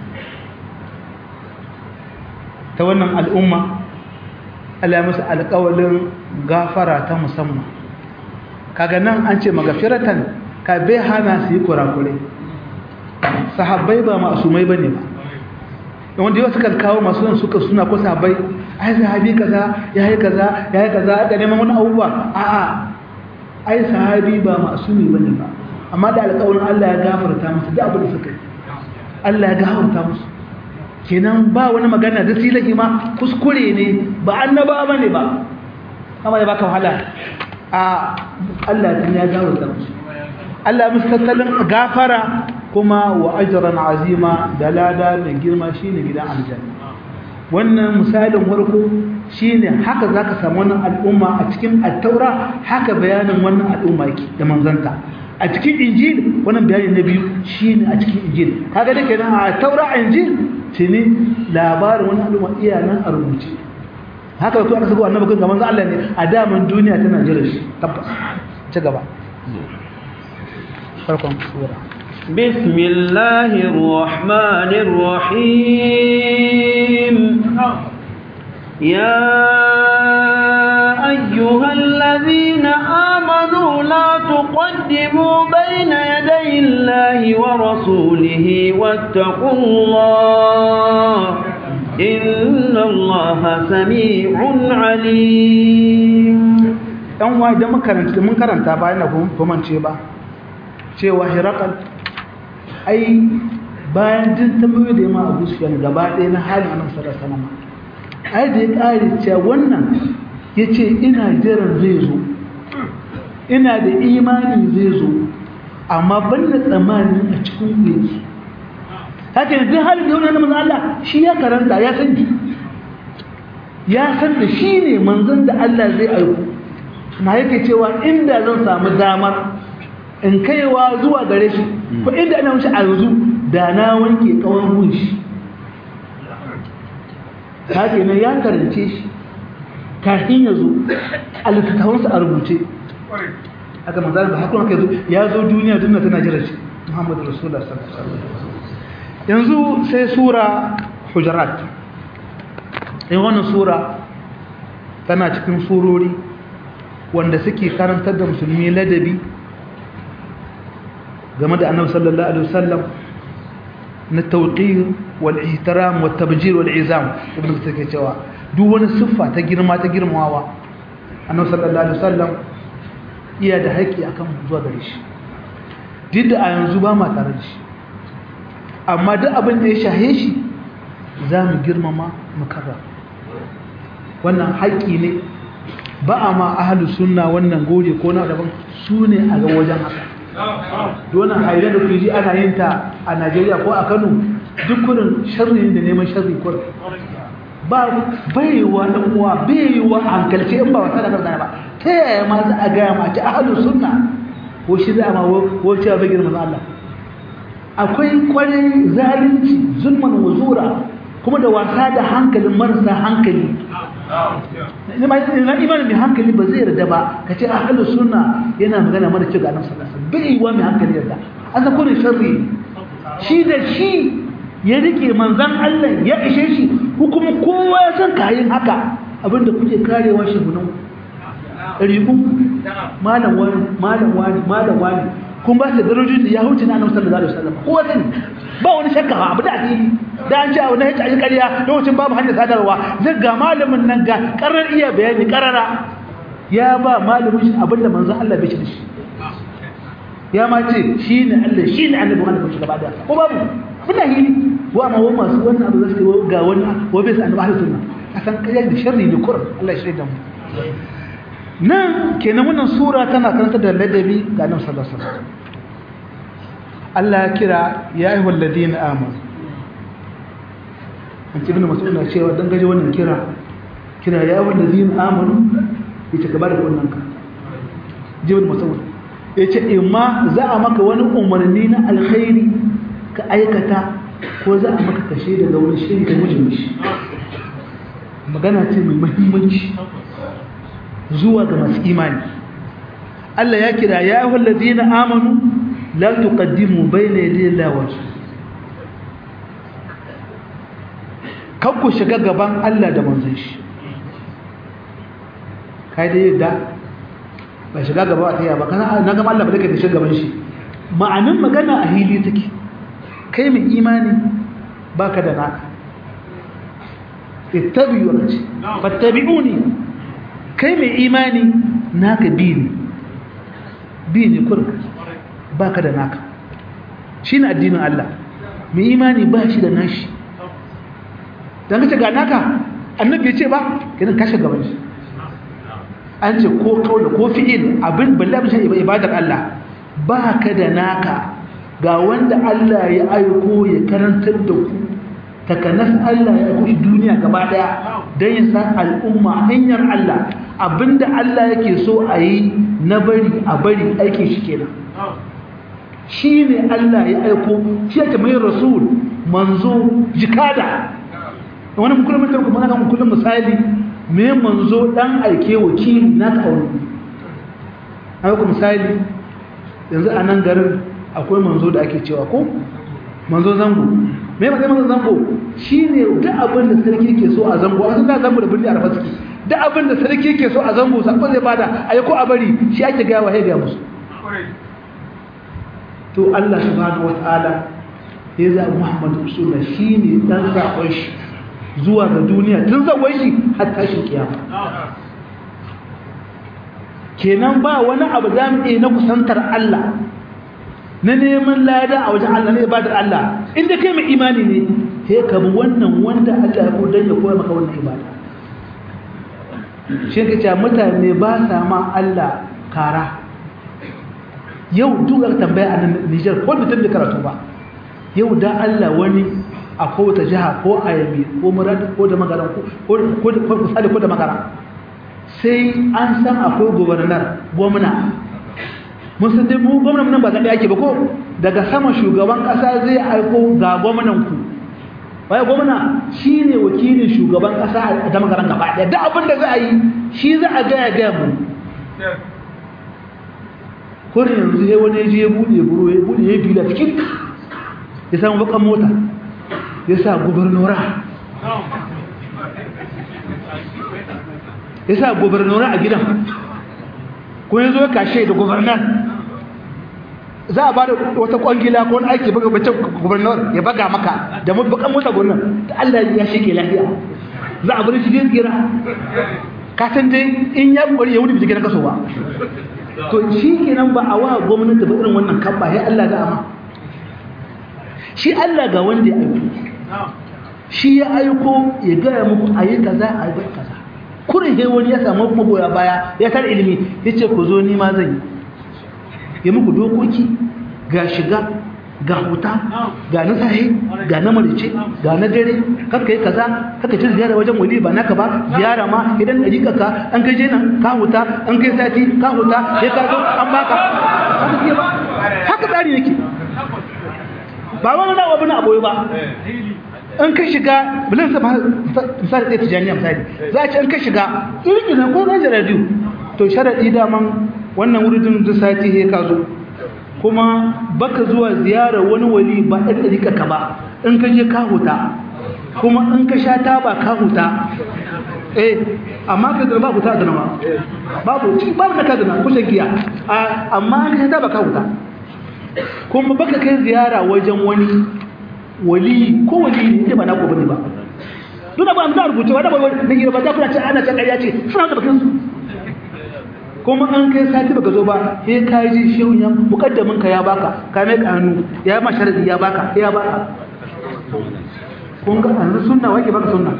ta wannan al'umma Allah musu alkawalin gafara ta musamman kaga nan an ce magafiratan ka bai hana su yi kurakurai sahabbai ba masumai ba ne ba wanda yau suka kawo masu nan suka suna ko sabai ai sahabi kaza yayi kaza yayi kaza da neman wani abubuwa a'a ai sahabi ba masumi bane ba amma da alƙawarin Allah ya gafarta musu da abin da suka yi Allah ya gafarta musu kenan ba wani magana da silahi ma kuskure ne ba annaba bane ba amma ya baka wahala a Allah ya gafarta musu Allah musu tattalin gafara kuma wa ajran azima da lada mai girma shine gidan aljanna wannan misalin farko shine haka zaka samu wannan al'umma a cikin at-taura haka bayanin wannan al'umma yake da manzanta a cikin injil wannan bayani na biyu shine a cikin injil kaga da kenan a taura injil tuni labarin wannan al'umma iya nan a rubuce haka to aka sako annabi kan manzo Allah ne a daman duniya tana jira shi tabbas ci gaba farkon sura بسم الله الرحمن الرحيم يا أيها الذين آمنوا لا تقدموا بين يدي الله ورسوله واتقوا الله إن الله سميع عليم ɗan wa idan mun karanta bayan na kuma ce ba cewa hirakal ai bayan duk tambayoyi da yamma abu sufiyan gaba ɗaya na halin annabi sallallahu alaihi wasallam ai da ya ƙare cewa wannan yace ina jiran zai zo ina da imani zai zo amma ban da tsammani a cikin ku yake haka ne duk halin da yau na manzan Allah shi ya karanta ya san ya san da shi ne manzan da Allah zai aiko na yake cewa inda zan samu damar in kaiwa zuwa gare shi ko inda ana wuce a yanzu da na wanke kawon gun shi haka ne ya karance shi kafin ya zo a littattafansa a rubuce aka manzan da hakuna ka zo ya zo duniya duniya tana jira shi muhammadu rasulullah sallallahu alaihi wasallam yanzu sai sura hujarat in wannan sura tana cikin surori wanda suke karantar da musulmi ladabi game da annabi sallallahu alaihi wasallam na tawqir wal ihtiram wat tabjir wal izam ibn take cewa duk wani siffa ta girma ta girmawa annabi sallallahu alaihi wasallam iya da haƙi akan zuwa gare shi duk da a yanzu ba ma tare da shi amma duk abin da ya shahe shi za mu girmama mu karra wannan haƙi ne ba a ma ahalu sunna wannan gode ko na daban su ne a ga wajen haka donan haire da kuji ana yin ta a najeriya ko a kano duk kurin sharri da neman sharri kurin ba baiwa dan uwa baiwa hankalce in ba wata da karza ba ta yaya ma za a gaya ma ci ahalu sunna ko shi za a ma ko cewa bai girma Allah akwai kwarai zalunci zulman wazura kuma da wasa da hankalin marasa hankali na imanin mai hankali ba zai yarda ba ka ce ahalu sunna yana magana mara ce ga nan sallallahu bai wa mai hankali yarda an san kurin sharri shi da shi ya rike manzan Allah ya ishe shi kuma kowa ya san kayan haka abinda kuke karewa shi gunan rigu malam wani malam wani malam wani kun ba su darajin da ya huce na annabi sallallahu alaihi wasallam kowa sani ba wani shakka abu da asiri da an ce abu na yace ayi ƙarya lokacin babu hanyar sadarwa zai ga malamin nan ga karar iya bayani karara ya ba malamin shi abinda manzon Allah bai ci da shi ya ma ce shi ne Allah shi ne annabi wanda bai shi gaba da ko babu muna hili wa ma wa masu wannan abu zai ga wani wa bai sa annabi ahlus sunna asan kai da sharri ne kurum Allah ya shaida mu nan kenan wannan sura tana karanta da ladabi ga annabi sallallahu alaihi wasallam Allah ya kira ya ayyuhal ladina amanu an ibn mas'ud na cewa dan gaje wannan kira kira ya ayyuhal ladina amanu yace ka bada wannan ka jibin mas'ud yace imma za a maka wani umarni na alkhairi ka aikata ko za a maka kashe daga wani shiri ka guje mishi magana ce mai muhimmanci zuwa ga masu imani Allah ya kira ya ayyuhal ladina amanu la tuqaddimu bayna yaday Allah wa kan ku shiga gaban Allah da manzon shi kai da yadda ba shiga gaba a taya ba kana na ga Allah ba da shiga gaban shi ma'anin magana a hili take kai mai imani baka da naka ittabi'u ce fattabi'uni kai mai imani naka bi ne bi ne kurka ba ka da naka shi ne addinin Allah mai imani ba shi da nashi don kace ga naka annabi ya ce ba kinan kashe gaban shi an ce ko kaula ko fi'il abin balle abin shi ibadar Allah ba ka da naka ga wanda Allah ya aiko ya karantar da ku takanas Allah ya aiko duniya gaba daya don ya san al'umma hanyar Allah abinda Allah yake so a yi na bari a bari aikin shi kenan shi ne Allah ya aiko shi yake mai rasul manzo jikada wani kullum mutum kuma na kullum misali me manzo dan aike wakili na ka aure aiko misali yanzu a nan garin akwai manzo da ake cewa ko manzo zango me mai manzo zango shine duk abin da sarki ke so a zango a san zango da birni a rafa suke duk abin da sarki ke so a zango sakon zai bada ayi ko a bari shi ake ga wa ga musu to Allah subhanahu wataala ya za Muhammad rasulullah shine dan sakon shi zuwa ga duniya tun zawai shi har tashin kiyama kenan ba wani abu da mu na kusantar Allah na neman lada a wajen Allah ne ibadar Allah inda kai mai imani ne sai ka bi wannan wanda Allah ya kodan ya koya maka wannan ibada shi ka ce mutane ba sa ma Allah kara yau duk aka tambaya a nan Nijar ko mutum da karatu ba yau da Allah wani a kowace jiha ko a yabi ko murad ko da magana ko ko ko misali ko da magana sai an san akwai gobernar gwamna mun san dai mu gwamnan nan ba zaɓe ake ba ko daga sama shugaban ƙasa zai aiko ga gwamnan ku wai gwamna shi ne wakilin shugaban ƙasa a damagaran gaba ɗaya da abin da za a yi shi za a gaya gaya mu kurin yanzu ya wani je ya buɗe buru ya buɗe ya bila cikin ya samu bakan mota ya sa gubernora ya sa gubernora a gidan ko ya zo ya kashe da gubernar za a ba da wata kwangila ko wani aiki baga bacin gubernor ya baga maka da bakan mota gwamnan da Allah ya shike lafiya za a bari shi zai tsira ka san dai in ya kokari ya wuce bi gidan kaso ba to shi kenan ba a wa gwamnati ba irin wannan kan ba ya Allah da ama shi Allah ga wanda ya aiko shi ya aiko ya gaya muku ayi kaza ayi kaza kurin he wani ya samu magoya baya ya tar ilimi yace ku zo ni ma zan yi ya muku dokoki ga shiga ga huta ga na sahi ga na marice ga na dare kakka yi kaza kakka ci ziyara wajen wali ba naka ba ziyara ma idan ɗari ka an kai nan ka huta an kai sati ka huta ya ka zo an baka haka ke ba haka tsari yake ba wani na abu na aboye ba an kai shiga bilin sa misali ɗaya tijaniya misali za a ci an kai shiga irin ko zai radiyo to sharaɗi daman wannan wurin duk sati he ka zo kuma baka zuwa ziyarar wani wali ba ɗan ɗarika ka ba in ka je ka huta kuma in ka sha taba ka huta eh amma ka zama ba huta da nama babu cikin babu na ka zama kusan giya amma ka sha taba ka huta kuma baka kai ziyara wajen wani wali ko wali ne ba na ko bane ba duk ba an za rubuce ba da ba na gira ba ta kuna ce ana ta ƙarya ce suna da bakin su kuma an kai sati baka zo ba sai ka ji shehun ya mukaddamin ka ya baka ka mai kanu ya ma sharadi ya baka ya baka kun ga an sunna wake baka sunna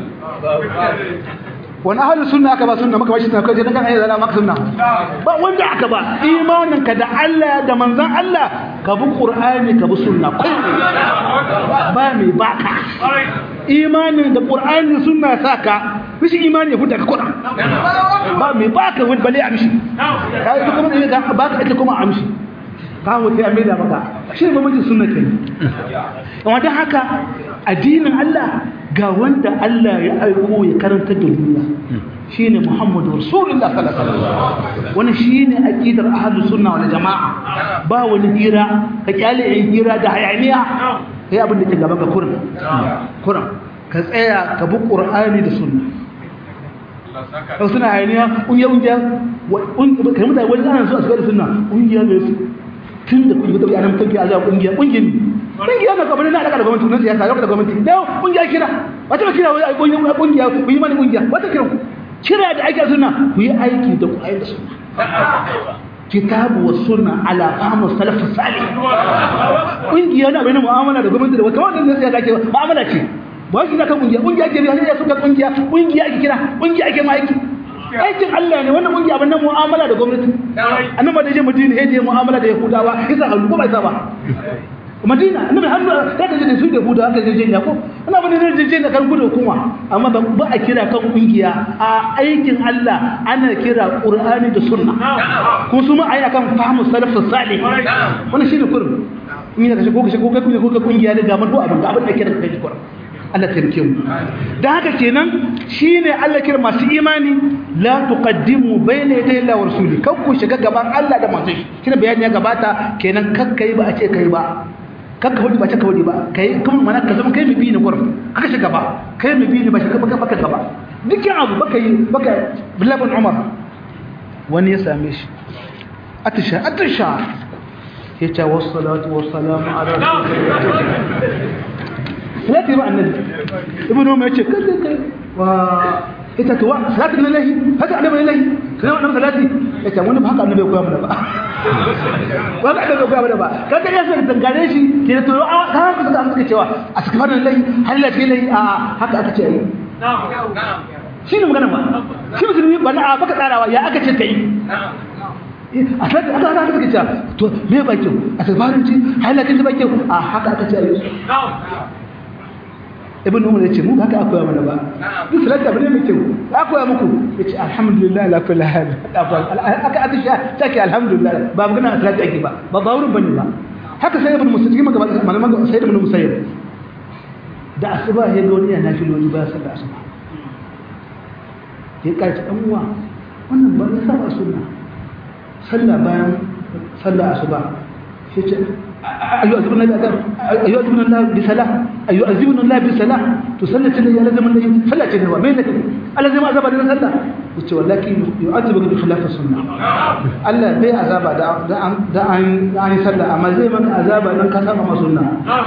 wani ahalin sunna aka ba sunna maka bashi takai dan kan ayi zala maka sunna ba wanda aka ba imanin ka da Allah da manzon Allah ka bi qur'ani ka bi sunna ba mai baka imanin da qur'ani sunna saka bishi imani ya huta ka kuɗa ba mai baka wani bale a mishi ka yi kuma ne ga baka ita kuma a mishi ka wuce a maida maka shi ne mamajin sunna ke amma don haka addinin Allah ga wanda Allah ya aiko ya karanta da duniya shine Muhammadu Rasulullah sallallahu alaihi wasallam wannan shine aqidar ahlus sunna wal jamaa ba wani hira ka kyale yin hira da hayaniya kai abin da ke gaban ka kurin kurin ka tsaya ka bi qur'ani da sunna kau suna hayaniya ƙungiyar ƙungiyar kai mutane wani ana so a shigar da suna ƙungiyar ne su tun da ƙungiyar tabi ana mutum ke azuwa ƙungiyar ƙungiyar ne ƙungiyar na kwabanin na alaƙa da gwamnati na siyasa alaƙa da gwamnati da yau ƙungiyar kira wata ba kira wani ƙungiyar ƙungiya ku yi mani ƙungiya wata kira ku kira da ake suna ku yi aiki da ku aiki da suna kitabu wa sunna ala fahmu salaf salih ƙungiya na bayan mu'amala da gwamnati da wata wanda zai ake mu'amala ce ba shi da kan kungiya kungiya ke riya suka kungiya kungiya ake kira kungiya ake ma aiki aikin Allah ne wannan kungiya abin nan mu'amala da gwamnati annabi da je Madina ya je mu'amala da Yahudawa yasa hannu ko bai sa ba Madina annabi hannu da ta je da su da Yahudawa aka je ya ko ana bane ne je da kan gudu hukuma amma ba a kira kan kungiya a aikin Allah ana kira Qur'ani da Sunna ko su ma ayi akan fahmu salafus salih wannan shine kurin in yi da kashe ko kashe ko kai ko kungiya da ga man ko abin da abin da kira kai kurin Allah taimake mu da haka kenan shine Allah kira masu imani la tuqaddimu bayna yaday Allah wa rasuli kan ku shiga gaban Allah da manzon shi bayani ya gabata kenan kakkai ba a ce kai ba kakka wadi ba ce ka wadi ba kai kuma mana ka zama kai mu bi ne gurin aka shiga ba kai mu bi ne ba shiga baka baka gaba dukkan abu baka yi baka billahi Umar wani ya same shi atisha atisha yace wassalatu wassalamu ala rasulillah salati ba annabi ibnu umar yace kalle kai wa ita to salati lillahi haka annabi lillahi kana wannan salati yace wani ba haka annabi ya koya mana ba ba haka annabi ya koya mana ba kaga ya sai dangare shi ke to ka haka suka suka cewa a cikin wannan lillahi halalla ce lillahi a haka aka ce yi shi ne magana ba shi musulmi ba na baka tsarawa ya aka ce kai a sai aka aka suka ce to me ba kyau a sabarin ci halakin ba kyau a haka aka ce a yi ibn umar ya ce mu haka akwai mana ba duk salata bane mai kyau akwai muku ya ce alhamdulillah la kulli hal aka aka sha take alhamdulillah ba magana salata ake ba ba ba wurin bane ba haka sai ibn musayyib maka malaman sai ibn musayyib da asuba ya ga wani yana filoli ba sallah asuba ya kaci dan uwa wannan ba ya saba sunna sallah bayan sallah asuba sai ce ayu azibuna bi azab ayu azibuna Allah bi salah ayu azibuna Allah bi salah to sallati ne ya lazama ne sallati ne wa mai lake Allah zai ma azaba da sallah yace wallahi yu'azibuka bi khilaf sunnah Allah bai azaba da da an da an sallah amma zai maka azaba dan ka saba sunna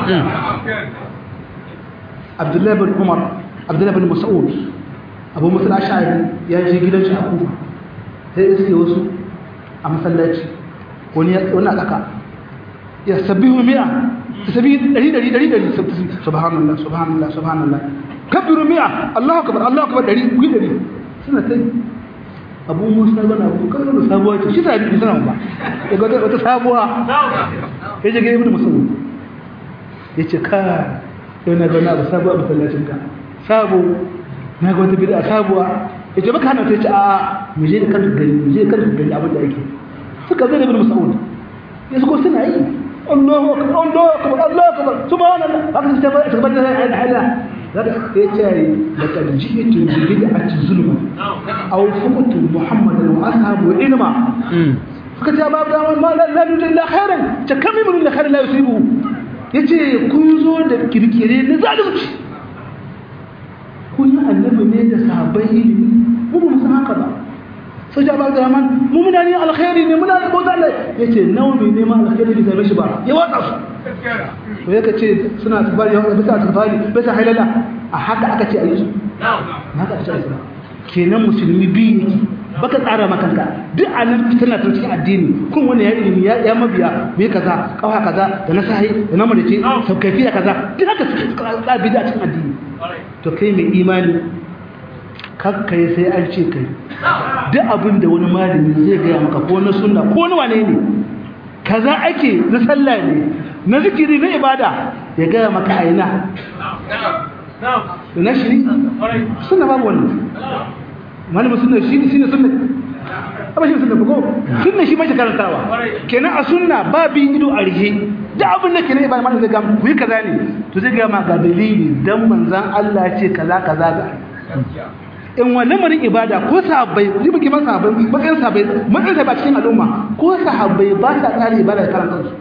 Abdullah bin Umar Abdullah bin Mas'ud Abu Musa al-Ash'ari ya je gidan shi a Kufa sai iske wasu a masallaci wani wani aka ya sabbihu mi'a tasbihi dari dari dari dari subhanallah subhanallah subhanallah kabbiru mi'a Allahu akbar Allahu akbar dari ku dari suna tai Abu Musa bana Abu Bakar da sabuwa ce shi sabi suna ba ya ga wata sabuwa ya je ga Ibn Mas'ud yace ka yau na ga na abu sabuwa masallacin ka sabo na ga wata bid'a sabuwa yace baka hana ta ce a mu je da kan gari mu je da kan gari abin da yake suka zai da Ibn Mas'ud yanzu ko suna yi الله أكبر الله أكبر الله أكبر سبحان الله هذا تثبت الحلا هذا يتاري لقد جئت ببدعة ظلما أو فقت محمدا وأصحابه علما فقد يا باب دامن ما لا لا نريد إلا خيرا كم من إلا خيرا لا يصيبه yace kun zo da kirkire na zalunci kun yi annabi ne da sahabbai ilimi mu ba mu san haka ba sai ja ba da man mu muna ne alkhairi ne muna da bauta Allah yace nawa mai neman alkhairi bai same shi ba ya watsa su to yake ce suna tafari ya bisa tafari bisa halala a haka aka ce ayi su haka aka ce ayi kenan musulmi bi yake baka tsara makanka duk anan tana ta cikin addini kun wani ya ilimi ya ya mabiya me kaza kawa kaza da na sahi da na madace sau kaifiya kaza duk haka suka bi da cikin addini to kai mai imani kakkai sai an ce kai duk abin da wani malami zai gaya maka ko na sunna ko na wane ne kaza ake na sallah ne na zikiri na ibada ya gaya maka aina na shi sunna babu wannan malamin sunna shi ne shine sunna amma shi sunna ko sunna shi mace karantawa kenan a sunna babin ido a rihe da abin da kenan ibada malamin zai ga ku yi kaza ne to zai ga maka dalili dan manzon Allah ya ce kaza kaza ga in wa lamarin ibada ko sahabbai ji muke man sahabbai matsayin sahabbai matsayin sahabbai cikin al'umma ko sahabbai ba sa tsari ibada da karan kansu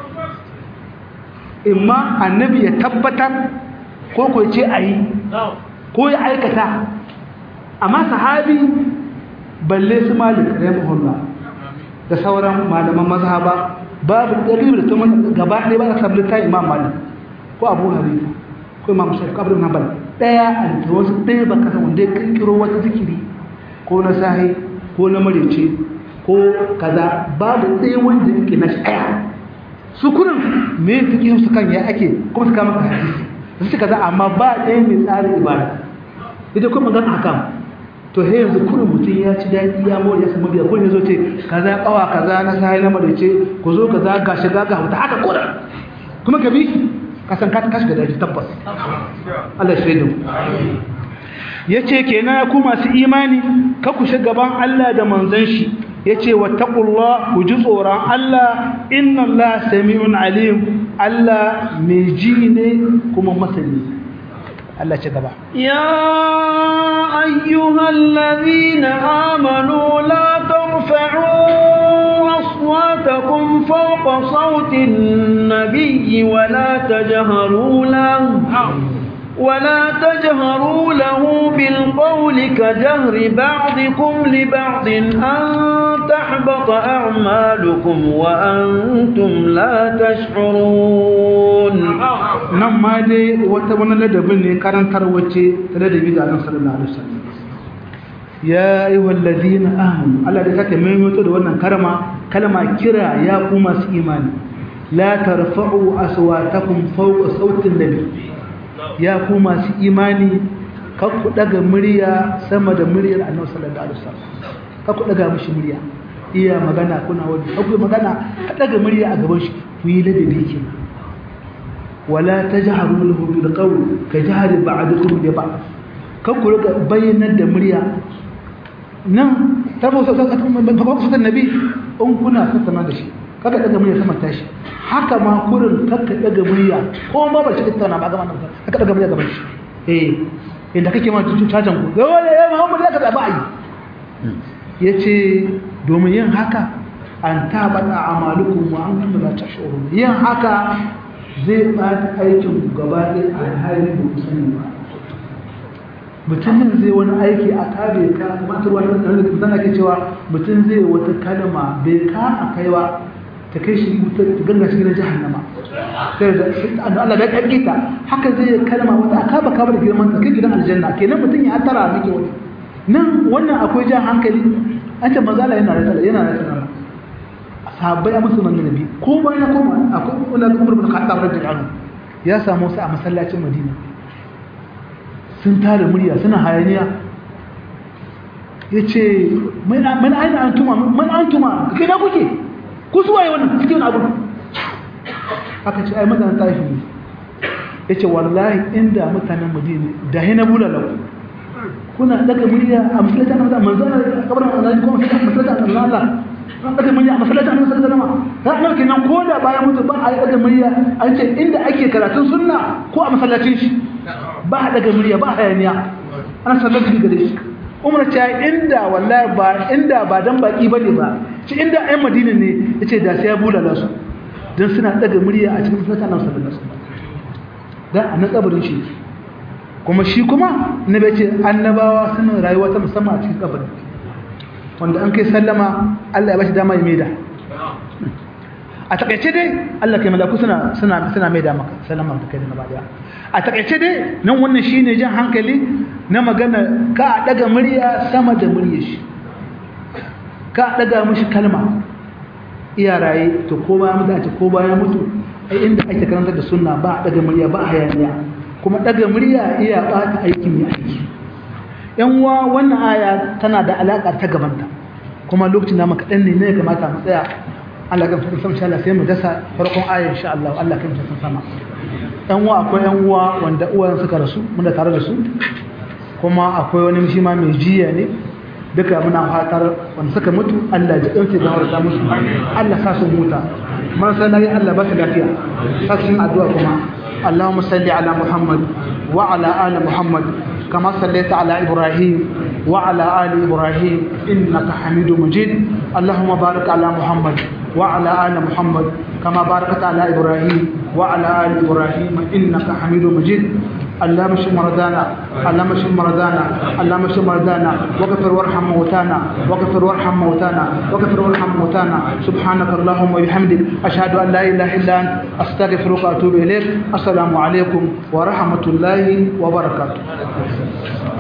imma annabi ya tabbatar ko ko ce ayi ko ya aikata amma sahabi balle su malik rahimahullah da sauran malaman mazhaba babu dalil da kuma gaba ɗaya ba a sabbin ta imam malik ko abu hanifa ko imam shafi ko abu hanbal daya a da wasu ɗaya ba kasa wanda ya kirkiro wata zikiri ko na sahi ko na marece ko kaza babu ɗaya wanda yake na shaya su kurin me fikin su kan ya ake kuma su kama hadisi su kaza amma ba ɗaya mai tsarin ibada ita kuma magana hakan to he yanzu kurin mutum ya ci daɗi ya mori ya samu biya kurin ya zo ce kaza kawa kaza na sahi na marece ku zo kaza ga shiga ga hauta haka kurin kuma ka bi kasan ka kashi da daji tabbas Allah shaidu yace kenan ku masu imani ka ku gaban Allah da manzon shi yace wattaqullah ku ji tsoron Allah inna Allah sami'un alim Allah mai ji ne kuma masani Allah ce gaba ya ayyuhal ladhina amanu la tarfa'u أصواتكم فوق صوت النبي ولا تجهروا له ولا تجهروا له بالقول كجهر بعضكم لبعض أن تحبط أعمالكم وأنتم لا تشعرون نما دي وتبنا لدبني كان تروتي تلدبي على صلى الله عليه وسلم ya ayyuhal ladina amanu Allah da sake maimaito da wannan karma kalma kira ya ku masu imani la tarfa'u aswatakum fawqa sautin nabi ya ku masu imani kar ku daga murya sama da muryar Annabi sallallahu alaihi wasallam kar ku daga mishi murya iya magana kuna wani akwai magana ka daga murya a gaban shi ku yi ladabi ke wala tajharu lahu bil qawl ka jahri ba'dukum li ba'd kan ku riga bayyanar da murya nan ta fa sa ta fa nabi in kuna tattauna da shi kaga daga murya sama tashi haka ma kurin kakka daga murya ko ma ba shi tattauna ba gaban nan kakka daga murya gaban shi eh inda kake ma tutu cacan ku ga wani ya Muhammad ya ka tsaba yi yace domin yin haka an tabata amalukum wa antum la tashurun yin haka zai bata aikin ku gaba ɗaya a hali da sani ba mutumin zai wani aiki a kabe ka matar wani da zan ake cewa mutum zai wata kalma bai ka a kaiwa ta kai shi ta ganga shi na jahannama sai da Allah bai kai ta haka zai kalma wata aka ba ka da girman ta kai gidan aljanna kenan mutum ya tara miki wani nan wannan akwai jan hankali an ce mazala yana da tsala yana da tsala sahabbai a musulman nabi ko bayan koma akwai wani umar bin khattab radiyallahu anhu ya samu wasu a masallacin madina sun tara murya suna hayaniya ya ce man aina an tuma man an tuma kai na kuke ku suwaye wannan suke wani abu aka ce ai mutanen taifin ne ya ce wallahi inda mutanen madina da hina bulalau kuna daga murya a masalata na mutane manzana da kabarin annabi ko masalata na Allah an daga murya a masalata na masalata na ta annabi kenan ko da bayan mutu ba a yi daga murya an ce inda ake karatun sunna ko a masallacin shi ba a daga murya ba a hayaniya ana sallar da gare shi umar ta inda wallahi ba inda ba dan baki bane ba ci inda ayyan madina ne yace da sai ya bulala su dan suna daga murya a cikin masallacin annabi sallallahu alaihi wasallam dan a na kabarin shi kuma shi kuma na bai ce annabawa suna rayuwa ta musamman a cikin kabari wanda an kai sallama Allah ya bashi dama ya maida a takaice dai Allah kai malaku suna suna suna maida maka sallama da kai gaba daya a takaice dai nan wannan shine jan hankali na magana ka daga murya sama da muryar shi ka daga mishi kalma iya raye to ko baya mutu a ko baya mutu ai inda ake karantar da sunna ba daga murya ba hayaniya kuma daga murya iya bata aikin mai aiki yan uwa wannan aya tana da alaka ta gabanta kuma lokacin da muka dan ne ne kamata mu tsaya Allah ga fara sama insha Allah sai mu dasa farkon aya insha Allah Allah kan ta sama yan uwa akwai yan uwa wanda uwayen suka rasu muna tare da su kuma akwai wani shi ma mai jiya ne duka muna fatar wanda suka mutu Allah ya dauke da harta musu Allah sa su huta marasa lafiya Allah ba su lafiya sa su addu'a kuma اللهم صل على محمد وعلى آل محمد كما صليت على إبراهيم وعلى آل إبراهيم إنك حميد مجيد اللهم بارك على محمد وعلى آل محمد كما باركت على إبراهيم وعلى آل إبراهيم إنك حميد مجيد اللهم اشف مرضانا اللهم اشف مرضانا اللهم اشف مرضانا واغفر وارحم موتانا واغفر وارحم موتانا واغفر وارحم موتانا سبحانك اللهم وبحمدك اشهد ان لا اله الا انت استغفرك واتوب اليك السلام عليكم ورحمه الله وبركاته